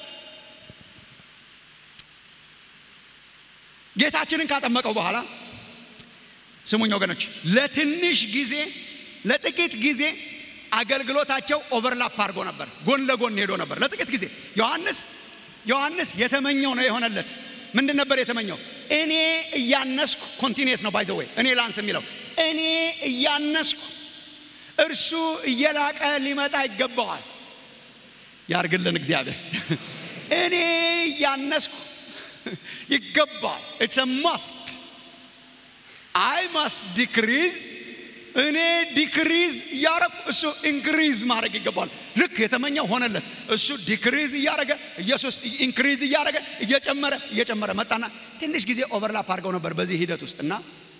ጌታችንን ካጠመቀው በኋላ ስሙኝ ወገኖች፣ ለትንሽ ጊዜ ለጥቂት ጊዜ አገልግሎታቸው ኦቨርላፕ አድርጎ ነበር፣ ጎን ለጎን ሄዶ ነበር ለጥቂት ጊዜ። ዮሐንስ ዮሐንስ የተመኘው ነው የሆነለት። ምንድን ነበር የተመኘው? እኔ እያነስኩ ኮንቲኒየስ ነው ባይዘ ወይ እኔ ላንስ የሚለው እኔ እያነስኩ እርሱ እየላቀ ሊመጣ ይገባዋል። ያርግልን እግዚአብሔር። እኔ እያነስኩ ይገባል። ኢትስ ማስት አይ ማስት ዲክሪዝ እኔ ዲክሪዝ እያረኩ እሱ ኢንክሪዝ ማድረግ ይገባዋል። ልክ የተመኘው ሆነለት። እሱ ዲክሪዝ እያረገ ኢየሱስ ኢንክሪዝ እያረገ እየጨመረ እየጨመረ መጣና ትንሽ ጊዜ ኦቨርላፕ አድርገው ነበር በዚህ ሂደት ውስጥ እና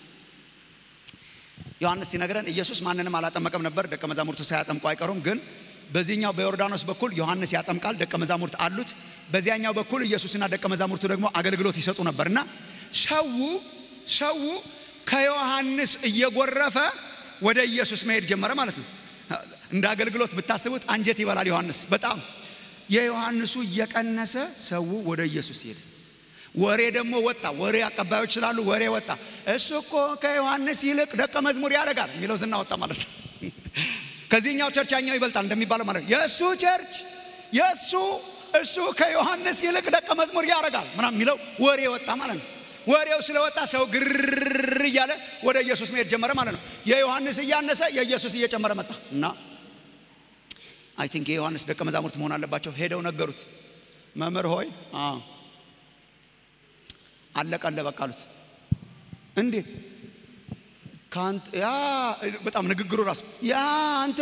ዮሐንስ ሲነግረን ኢየሱስ ማንንም አላጠመቀም ነበር። ደቀ መዛሙርቱ ሳያጠምቁ አይቀሩም። ግን በዚህኛው በዮርዳኖስ በኩል ዮሐንስ ያጠምቃል፣ ደቀ መዛሙርት አሉት። በዚያኛው በኩል ኢየሱስና ደቀ መዛሙርቱ ደግሞ አገልግሎት ይሰጡ ነበር እና ሰው ሰው ከዮሐንስ እየጎረፈ ወደ ኢየሱስ መሄድ ጀመረ ማለት ነው። እንደ አገልግሎት ብታስቡት አንጀት ይበላል ዮሐንስ በጣም የዮሐንሱ እየቀነሰ ሰው ወደ ኢየሱስ ሄደ። ወሬ ደግሞ ወጣ። ወሬ አቀባዮች ስላሉ ወሬ ወጣ። እሱ እኮ ከዮሐንስ ይልቅ ደቀ መዝሙር ያደርጋል የሚለው ዝና ወጣ ማለት ነው። ከዚህኛው ቸርች ያኛው ይበልጣል እንደሚባለው ማለት ነው። የእሱ ቸርች የእሱ እሱ ከዮሐንስ ይልቅ ደቀ መዝሙር ያደርጋል ምናምን የሚለው ወሬ ወጣ ማለት ነው። ወሬው ስለወጣ ሰው ግርር እያለ ወደ ኢየሱስ መሄድ ጀመረ ማለት ነው። የዮሐንስ እያነሰ የኢየሱስ እየጨመረ መጣ እና አይ ቲንክ የዮሐንስ ደቀ መዛሙርት መሆን አለባቸው። ሄደው ነገሩት። መምህር ሆይ አለቀለ በቃ አሉት። እንዴት ከአንተ ያ በጣም ንግግሩ ራሱ ያ አንተ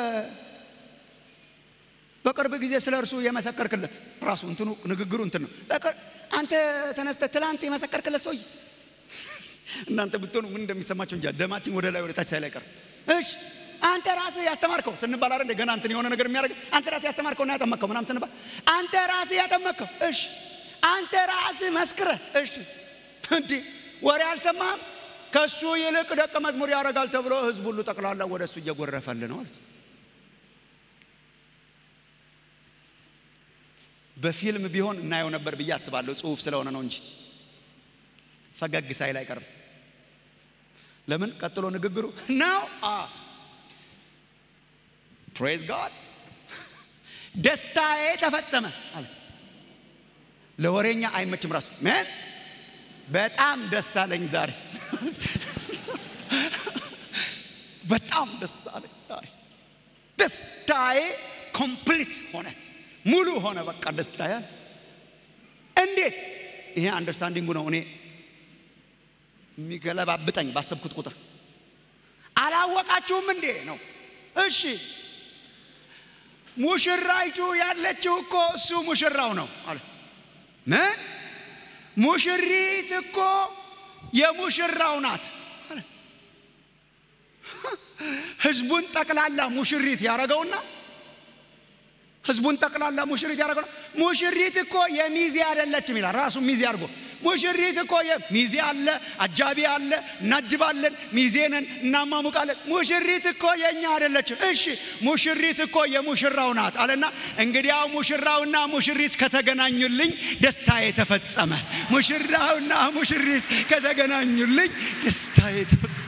በቅርብ ጊዜ ስለ እርሱ የመሰከርክለት ራሱ እንትኑ ንግግሩ እንትን ነው። አንተ ተነስተ ትላንት የመሰከርክለት ሰውዬ እናንተ ብትሆኑ ምን እንደሚሰማቸው እንጃ። ደማችን ወደ ላይ ወደ ታች ሳይል አይቀርም። እሺ አንተ ራስህ ያስተማርከው ስንባል አይደል ገና እንትን የሆነ ነገር የሚያደርግ አንተ ራስህ ያስተማርከውና ያጠመቅከው ምናምን ስንባል አንተ ራስህ ያጠመቅከው እሺ አንተ ራስህ መስክረህ እሺ እንዴ ወሬ አልሰማህም? ከሱ ይልቅ ደቀ መዝሙር ያደርጋል ተብሎ ህዝብ ሁሉ ጠቅላላ ወደ እሱ እየጎረፈል ነው አሉት። በፊልም ቢሆን እናየው ነበር ብዬ አስባለሁ። ጽሁፍ ስለሆነ ነው እንጂ ፈገግ ሳይል አይቀርም። ለምን ቀጥሎ ንግግሩ ነው ፕሬዝ ጋድ ደስታዬ ተፈጸመ አለ። ለወሬኛ አይመችም ራሱ ምን በጣም ደስ አለኝ ዛሬ በጣም ደስ አለኝ ዛሬ ደስታዬ ኮምፕሊት ሆነ ሙሉ ሆነ በቃ ደስታዬ እንዴት ይሄ አንደርስታንዲንጉ ነው እኔ የሚገለባብጠኝ ባሰብኩት ቁጥር አላወቃችሁም እንዴ ነው እሺ ሙሽራይቱ ያለችው እኮ እሱ ሙሽራው ነው አለ ምን ሙሽሪት እኮ የሙሽራው ናት አለ ህዝቡን ጠቅላላ ሙሽሪት ያደረገውና ህዝቡን ጠቅላላ ሙሽሪት ያደረገ ሙሽሪት እኮ የሚዜ አይደለችም ይላል ራሱ ሚዜ አድርጎ ሙሽሪት እኮ ሚዜ አለ፣ አጃቢ አለ፣ እናጅባለን፣ ሚዜ ነን፣ እናማሙቃለን። ሙሽሪት እኮ የእኛ አይደለችም። እሺ ሙሽሪት እኮ የሙሽራው ናት አለና እንግዲያው ሙሽራውና ሙሽሪት ከተገናኙልኝ ደስታዬ ተፈጸመ። ሙሽራውና ሙሽሪት ከተገናኙልኝ ደስታዬ ተፈጸመ።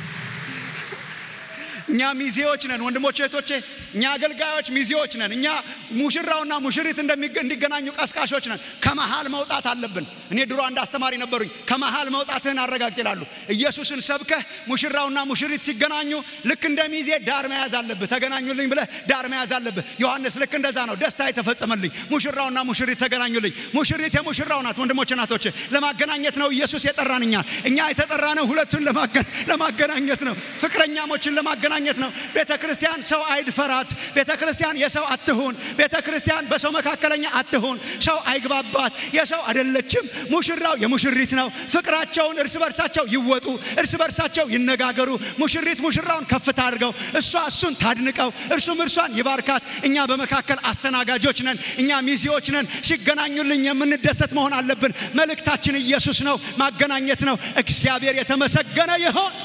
እኛ ሚዜዎች ነን ወንድሞቼ እህቶቼ፣ እኛ አገልጋዮች ሚዜዎች ነን። እኛ ሙሽራውና ሙሽሪት እንዲገናኙ ቀስቃሾች ነን። ከመሃል መውጣት አለብን። እኔ ድሮ አንድ አስተማሪ ነበሩኝ። ከመሃል መውጣትህን አረጋግጥ ይላሉ። ኢየሱስን ሰብከህ ሙሽራውና ሙሽሪት ሲገናኙ ልክ እንደ ሚዜ ዳር መያዝ አለብህ። ተገናኙልኝ ብለህ ዳር መያዝ አለብህ። ዮሐንስ ልክ እንደዛ ነው። ደስታ የተፈጸመልኝ ሙሽራውና ሙሽሪት ተገናኙልኝ። ሙሽሪት የሙሽራው ናት። ወንድሞቼ ናቶቼ፣ ለማገናኘት ነው ኢየሱስ የጠራን። እኛ እኛ የተጠራነው ሁለቱን ለማገናኘት ነው። ፍቅረኛሞችን ለማገናኘት ለማግኘት ነው። ቤተ ክርስቲያን ሰው አይድፈራት። ቤተ ክርስቲያን የሰው አትሁን። ቤተ ክርስቲያን በሰው መካከለኛ አትሁን። ሰው አይግባባት። የሰው አይደለችም። ሙሽራው የሙሽሪት ነው። ፍቅራቸውን እርስ በርሳቸው ይወጡ፣ እርስ በርሳቸው ይነጋገሩ። ሙሽሪት ሙሽራውን ከፍታ አድርገው፣ እሷ እሱን ታድንቀው፣ እርሱም እርሷን ይባርካት። እኛ በመካከል አስተናጋጆች ነን። እኛ ሚዜዎች ነን። ሲገናኙልኝ የምንደሰት መሆን አለብን። መልእክታችን ኢየሱስ ነው፣ ማገናኘት ነው። እግዚአብሔር የተመሰገነ ይሆን።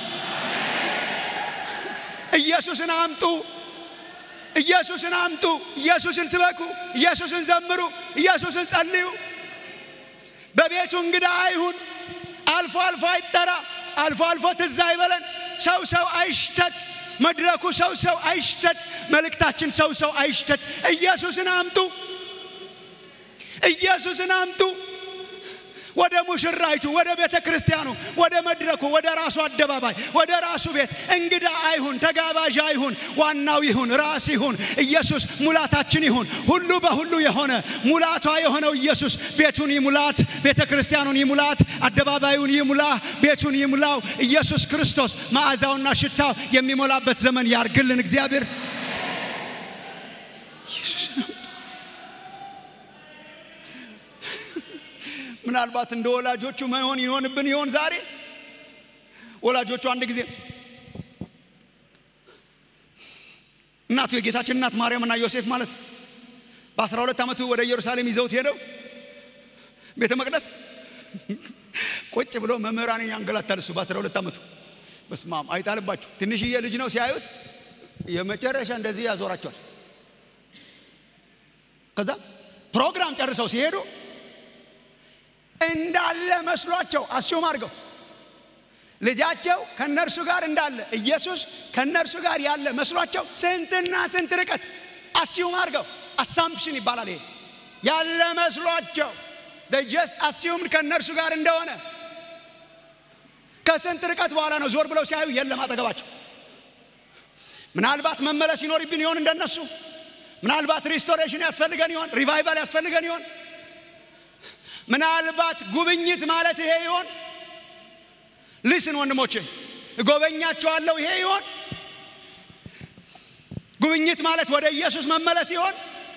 ኢየሱስን አምጡ። ኢየሱስን አምጡ። ኢየሱስን ስበኩ። ኢየሱስን ዘምሩ። ኢየሱስን ጸልዩ። በቤቱ እንግዳ አይሁን። አልፎ አልፎ አይጠራ። አልፎ አልፎ ትዝ አይበለን። ሰው ሰው አይሽተት። መድረኩ ሰው ሰው አይሽተት። መልእክታችን ሰው ሰው አይሽተት። ኢየሱስን አምጡ። ኢየሱስን አምጡ። ወደ ሙሽራይቱ፣ ወደ ቤተ ክርስቲያኑ፣ ወደ መድረኩ፣ ወደ ራሱ አደባባይ፣ ወደ ራሱ ቤት እንግዳ አይሁን፣ ተጋባዥ አይሁን። ዋናው ይሁን፣ ራስ ይሁን። ኢየሱስ ሙላታችን ይሁን። ሁሉ በሁሉ የሆነ ሙላቷ የሆነው ኢየሱስ ቤቱን ይሙላት፣ ቤተ ክርስቲያኑን ይሙላት፣ አደባባዩን ይሙላ፣ ቤቱን ይሙላው። ኢየሱስ ክርስቶስ መዓዛውና ሽታው የሚሞላበት ዘመን ያርግልን እግዚአብሔር። ምናልባት እንደ ወላጆቹ መሆን ይሆንብን ይሆን ዛሬ? ወላጆቹ አንድ ጊዜ እናቱ የጌታችን እናት ማርያምና ዮሴፍ ማለት በአስራ ሁለት ዓመቱ ወደ ኢየሩሳሌም ይዘውት ሄደው ቤተ መቅደስ ቁጭ ብሎ መምህራንን ያንገላታል። እሱ በአስራ ሁለት ዓመቱ በስማም አይጣልባችሁ። ትንሽዬ ልጅ ነው ሲያዩት የመጨረሻ እንደዚህ ያዞራቸዋል። ከዛ ፕሮግራም ጨርሰው ሲሄዱ እንዳለ መስሏቸው አስዩም አድርገው ልጃቸው ከነርሱ ጋር እንዳለ ኢየሱስ ከነርሱ ጋር ያለ መስሏቸው ስንትና ስንት ርቀት አስዩም አድርገው አሳምፕሽን ይባላል። ይሄ ያለ መስሏቸው ጀስት አስዩም ከነርሱ ጋር እንደሆነ ከስንት ርቀት በኋላ ነው ዞር ብለው ሲያዩ የለም አጠገባቸው። ምናልባት መመለስ ይኖርብን ይሆን እንደነሱ? ምናልባት ሪስቶሬሽን ያስፈልገን ይሆን? ሪቫይቫል ያስፈልገን ይሆን? ምናልባት ጉብኝት ማለት ይሄ ይሆን? ልስን ወንድሞቼ እጎበኛቸዋለሁ ይሄ ይሆን? ጉብኝት ማለት ወደ ኢየሱስ መመለስ ይሆን?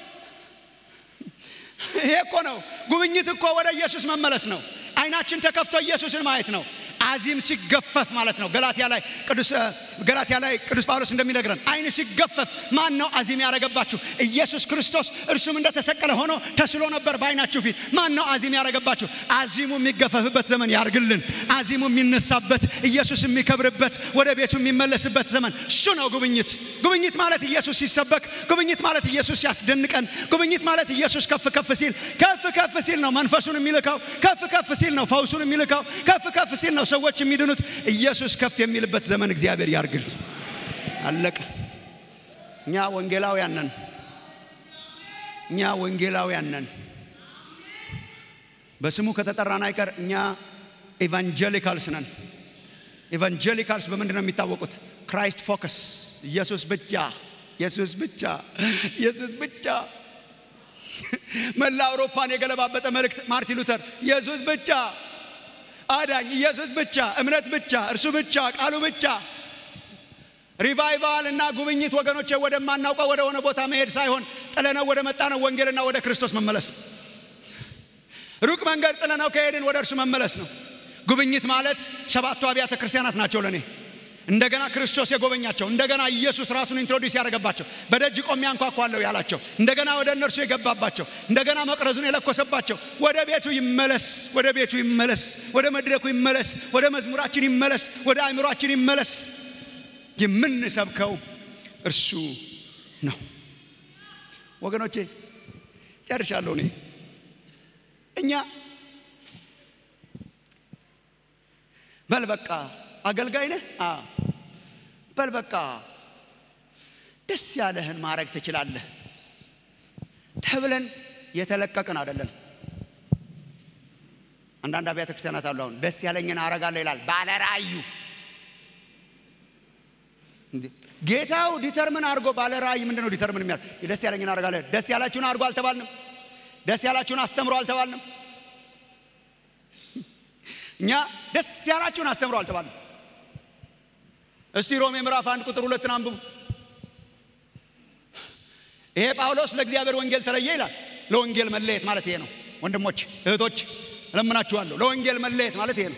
ይሄ እኮ ነው ጉብኝት እኮ ወደ ኢየሱስ መመለስ ነው። አይናችን ተከፍቶ ኢየሱስን ማየት ነው። አዚም ሲገፈፍ ማለት ነው። ገላትያ ላይ ቅዱስ ገላትያ ላይ ቅዱስ ጳውሎስ እንደሚነግረን አይን ሲገፈፍ ማን ነው አዚም ያረገባችሁ? ኢየሱስ ክርስቶስ እርሱም እንደተሰቀለ ሆኖ ተስሎ ነበር በአይናችሁ ፊት። ማን ነው አዚም ያረገባችሁ? አዚሙ የሚገፈፍበት ዘመን ያርግልን። አዚሙ የሚነሳበት ኢየሱስ የሚከብርበት ወደ ቤቱ የሚመለስበት ዘመን እሱ ነው ጉብኝት። ጉብኝት ማለት ኢየሱስ ሲሰበክ፣ ጉብኝት ማለት ኢየሱስ ሲያስደንቀን፣ ጉብኝት ማለት ኢየሱስ ከፍ ከፍ ሲል ከፍ ከፍ ሲል ነው መንፈሱን የሚልከው። ከፍ ከፍ ሲል ነው ፈውሱን የሚልከው። ከፍ ከፍ ሲል ነው ሰዎች የሚድኑት። ኢየሱስ ከፍ የሚልበት ዘመን እግዚአብሔር ያርግል። አለቀ። እኛ ወንጌላውያን ነን። እኛ ወንጌላውያን ነን። በስሙ ከተጠራን አይቀር እኛ ኤቫንጀሊካልስ ነን። ኤቫንጀሊካልስ በምንድን ነው የሚታወቁት? ክራይስት ፎከስ፣ ኢየሱስ ብቻ፣ ኢየሱስ ብቻ፣ ኢየሱስ ብቻ። መላ አውሮፓን የገለባበጠ መልእክት ማርቲን ሉተር ኢየሱስ ብቻ አዳኝ ኢየሱስ ብቻ፣ እምነት ብቻ፣ እርሱ ብቻ፣ ቃሉ ብቻ። ሪቫይቫል እና ጉብኝት ወገኖቼ ወደማናውቀው ወደ ሆነ ቦታ መሄድ ሳይሆን ጥለነው ወደ መጣነው ወንጌልና ወደ ክርስቶስ መመለስ። ሩቅ መንገድ ጥለነው ከሄድን ወደ እርሱ መመለስ ነው። ጉብኝት ማለት ሰባቱ አብያተ ክርስቲያናት ናቸው ለእኔ እንደገና ክርስቶስ የጎበኛቸው እንደገና ኢየሱስ ራሱን ኢንትሮዲውስ ያደረገባቸው በደጅ ቆሜ አንኳኳለሁ ያላቸው እንደገና ወደ እነርሱ የገባባቸው እንደገና መቅረዙን የለኮሰባቸው ወደ ቤቱ ይመለስ፣ ወደ ቤቱ ይመለስ፣ ወደ መድረኩ ይመለስ፣ ወደ መዝሙራችን ይመለስ፣ ወደ አእምሯችን ይመለስ። የምንሰብከው እርሱ ነው። ወገኖቼ ጨርሻለሁ። እኔ እኛ በል በቃ አገልጋይ ነህ፣ በል በቃ ደስ ያለህን ማድረግ ትችላለህ ተብለን የተለቀቅን አይደለን። አንዳንድ አብያተ ክርስቲያናት አሉ። አሁን ደስ ያለኝን አረጋለሁ ይላል ባለ ራእዩ። ጌታው ዲተርምን አድርጎ ባለ ራእይ ምንድን ነው ዲተርምን የሚያል ደስ ያለኝን አረጋለሁ። ደስ ያላችሁን አድርጎ አልተባልንም። ደስ ያላችሁን አስተምሮ አልተባልንም። እኛ ደስ ያላችሁን አስተምሮ አልተባልንም። እስቲ ሮሜ ምዕራፍ አንድ ቁጥር ሁለትን አንብቡ። ይሄ ጳውሎስ ለእግዚአብሔር ወንጌል ተለየ ይላል። ለወንጌል መለየት ማለት ይሄ ነው። ወንድሞች እህቶች፣ እለምናችኋለሁ። ለወንጌል መለየት ማለት ይሄ ነው።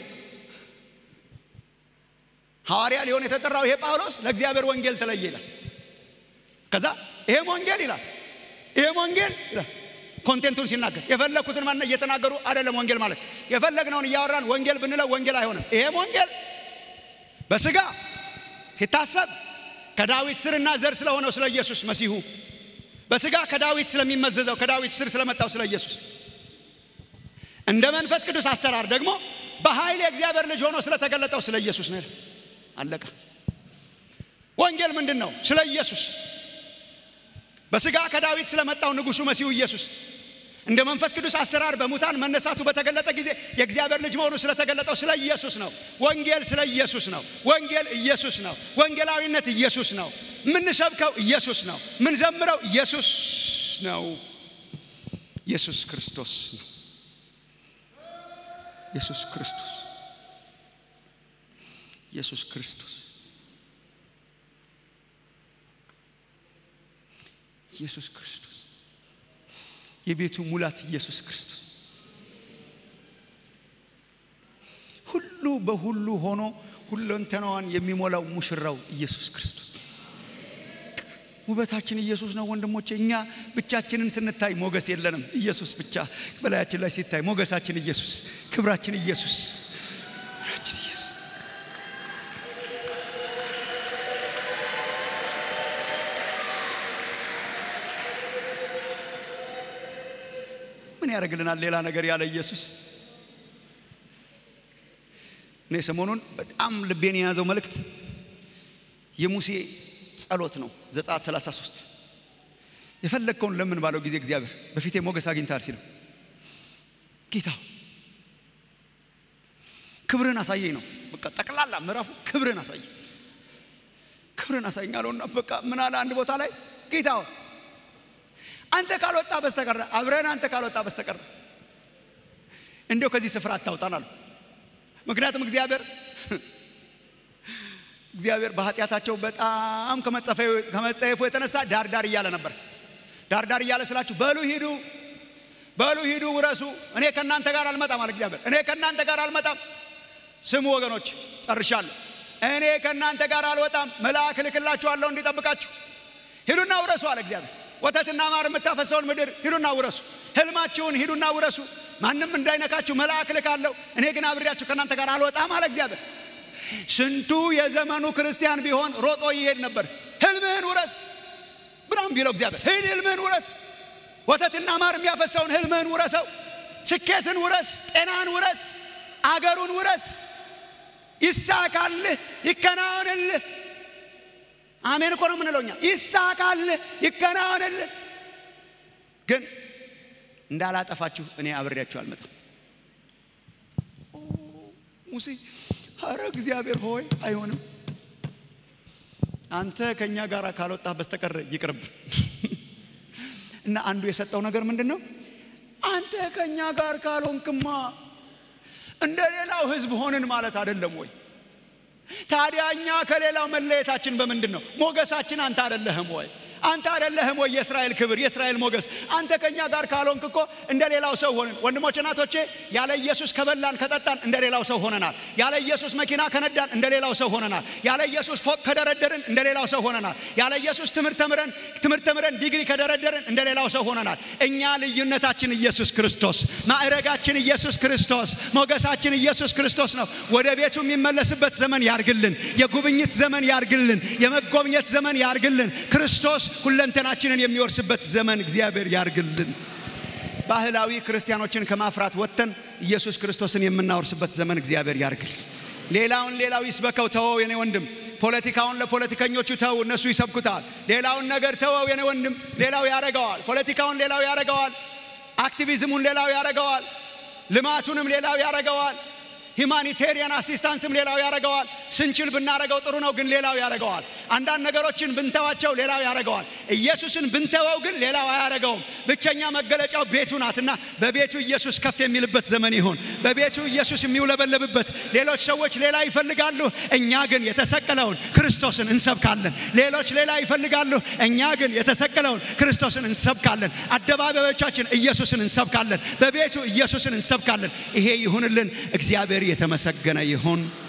ሐዋርያ ሊሆን የተጠራው ይሄ ጳውሎስ ለእግዚአብሔር ወንጌል ተለየ ይላል። ከዛ ይሄም ወንጌል ይላል ይሄም ወንጌል ይላል ኮንቴንቱን ሲናገር የፈለግኩትን ማነ እየተናገሩ አይደለም። ወንጌል ማለት የፈለግነውን እያወራን ወንጌል ብንለው ወንጌል አይሆንም። ይሄም ወንጌል በስጋ ሲታሰብ ከዳዊት ስርና ዘር ስለሆነው ስለ ኢየሱስ መሲሁ በስጋ ከዳዊት ስለሚመዘዘው ከዳዊት ስር ስለመጣው ስለ ኢየሱስ እንደ መንፈስ ቅዱስ አሰራር ደግሞ በኃይል የእግዚአብሔር ልጅ ሆኖ ስለተገለጠው ስለ ኢየሱስ ነው። አለቀ። ወንጌል ምንድን ነው? ስለ ኢየሱስ በስጋ ከዳዊት ስለመጣው ንጉሱ መሲሁ ኢየሱስ እንደ መንፈስ ቅዱስ አሰራር በሙታን መነሳቱ በተገለጠ ጊዜ የእግዚአብሔር ልጅ መሆኑ ስለተገለጠው ስለ ኢየሱስ ነው። ወንጌል ስለ ኢየሱስ ነው። ወንጌል ኢየሱስ ነው። ወንጌላዊነት ኢየሱስ ነው። የምንሰብከው ኢየሱስ ነው። የምንዘምረው ኢየሱስ ነው። ኢየሱስ ክርስቶስ ነው። ኢየሱስ ክርስቶስ ኢየሱስ ክርስቶስ ኢየሱስ ክርስቶስ የቤቱ ሙላት ኢየሱስ ክርስቶስ ሁሉ በሁሉ ሆኖ ሁለንተናዋን የሚሞላው ሙሽራው ኢየሱስ ክርስቶስ ውበታችን ኢየሱስ ነው ወንድሞቼ። እኛ ብቻችንን ስንታይ ሞገስ የለንም። ኢየሱስ ብቻ በላያችን ላይ ሲታይ ሞገሳችን ኢየሱስ፣ ክብራችን ኢየሱስ። ምን ያደርግልናል ሌላ ነገር ያለ ኢየሱስ? እኔ ሰሞኑን በጣም ልቤን የያዘው መልእክት የሙሴ ጸሎት ነው። ዘጸአት 33 የፈለግከውን ለምን ባለው ጊዜ እግዚአብሔር በፊቴ ሞገስ አግኝታል ሲለው ጌታ ክብርን አሳየኝ ነው። በቃ ጠቅላላ ምዕራፉ ክብርን አሳየኝ፣ ክብርን አሳየኝ አለውና በቃ ምን አለ አንድ ቦታ ላይ ጌታ አንተ ካልወጣ በስተቀር አብረን አንተ ካልወጣ በስተቀር እንዲያው ከዚህ ስፍራ አታውጣን አሉ። ምክንያቱም እግዚአብሔር እግዚአብሔር በኃጢአታቸው በጣም ከመጸየፉ የተነሳ ዳር ዳር እያለ ነበር። ዳር ዳር እያለ ስላችሁ በሉ ሂዱ፣ በሉ ሂዱ፣ ውረሱ። እኔ ከእናንተ ጋር አልመጣም አለ እግዚአብሔር። እኔ ከእናንተ ጋር አልመጣም። ስሙ ወገኖች፣ ጨርሻለሁ። እኔ ከእናንተ ጋር አልወጣም፣ መልአክ እልክላችኋለሁ እንዲጠብቃችሁ። ሂዱና ውረሱ አለ እግዚአብሔር። ወተትና ማር የምታፈሰውን ምድር ሂዱና ውረሱ። ህልማችሁን ሂዱና ውረሱ። ማንም እንዳይነካችሁ መልአክ እልካለሁ። እኔ ግን አብሬያችሁ ከእናንተ ጋር አልወጣም አለ እግዚአብሔር። ስንቱ የዘመኑ ክርስቲያን ቢሆን ሮጦ ይሄድ ነበር። ህልምህን ውረስ ብናም ቢለው እግዚአብሔር ሂድ፣ ህልምህን ውረስ። ወተትና ማር የሚያፈሰውን ህልምህን ውረሰው። ስኬትን ውረስ፣ ጤናን ውረስ፣ አገሩን ውረስ። ይሳካልህ፣ ይከናወንልህ። አሜን እኮ ነው የምንለው እኛ። ይሳካልህ፣ ይከናወንልህ። ግን እንዳላጠፋችሁ እኔ አብሬያችሁ አልመጣም። ሙሴ አረ እግዚአብሔር ሆይ አይሆንም፣ አንተ ከእኛ ጋር ካልወጣህ በስተቀር ይቅርብ። እና አንዱ የሰጠው ነገር ምንድን ነው? አንተ ከእኛ ጋር ካልሆንክማ እንደ ሌላው ህዝብ ሆንን ማለት አይደለም ወይ? ታዲያ እኛ ከሌላው መለየታችን በምንድን ነው? ሞገሳችን አንተ አይደለህም ወይ? አንተ አይደለህም ወይ የእስራኤል ክብር የእስራኤል ሞገስ? አንተ ከእኛ ጋር ካልሆንክ እኮ እንደ ሌላው ሰው ሆንን። ወንድሞች እናቶቼ፣ ያለ ኢየሱስ ከበላን ከጠጣን እንደ ሌላው ሰው ሆነናል። ያለ ኢየሱስ መኪና ከነዳን እንደ ሌላው ሰው ሆነናል። ያለ ኢየሱስ ፎቅ ከደረደርን እንደ ሌላው ሰው ሆነናል። ያለ ኢየሱስ ትምህርት ተምረን ትምህርት ተምረን ዲግሪ ከደረደርን እንደ ሌላው ሰው ሆነናል። እኛ ልዩነታችን ኢየሱስ ክርስቶስ፣ ማዕረጋችን ኢየሱስ ክርስቶስ፣ ሞገሳችን ኢየሱስ ክርስቶስ ነው። ወደ ቤቱ የሚመለስበት ዘመን ያርግልን። የጉብኝት ዘመን ያርግልን። የመጎብኘት ዘመን ያርግልን። ክርስቶስ ሁለንተናችንን የሚወርስበት ዘመን እግዚአብሔር ያርግልን። ባህላዊ ክርስቲያኖችን ከማፍራት ወጥተን ኢየሱስ ክርስቶስን የምናወርስበት ዘመን እግዚአብሔር ያርግል። ሌላውን ሌላው ይስበከው፣ ተወው የኔ ወንድም። ፖለቲካውን ለፖለቲከኞቹ ተው፣ እነሱ ይሰብኩታል። ሌላውን ነገር ተወው የኔ ወንድም፣ ሌላው ያረገዋል። ፖለቲካውን ሌላው ያረገዋል። አክቲቪዝሙን ሌላው ያረገዋል። ልማቱንም ሌላው ያረገዋል። ሂማኒቴሪያን አሲስታንስም ሌላው ያረገዋል። ስንችል ብናረገው ጥሩ ነው፣ ግን ሌላው ያረገዋል። አንዳንድ ነገሮችን ብንተዋቸው ሌላው ያረገዋል። ኢየሱስን ብንተወው ግን ሌላው አያረገውም። ብቸኛ መገለጫው ቤቱ ናትና በቤቱ ኢየሱስ ከፍ የሚልበት ዘመን ይሁን። በቤቱ ኢየሱስ የሚውለበለብበት። ሌሎች ሰዎች ሌላ ይፈልጋሉ፣ እኛ ግን የተሰቀለውን ክርስቶስን እንሰብካለን። ሌሎች ሌላ ይፈልጋሉ፣ እኛ ግን የተሰቀለውን ክርስቶስን እንሰብካለን። አደባባዮቻችን ኢየሱስን እንሰብካለን። በቤቱ ኢየሱስን እንሰብካለን። ይሄ ይሁንልን። እግዚአብሔር የተመሰገነ ይሁን።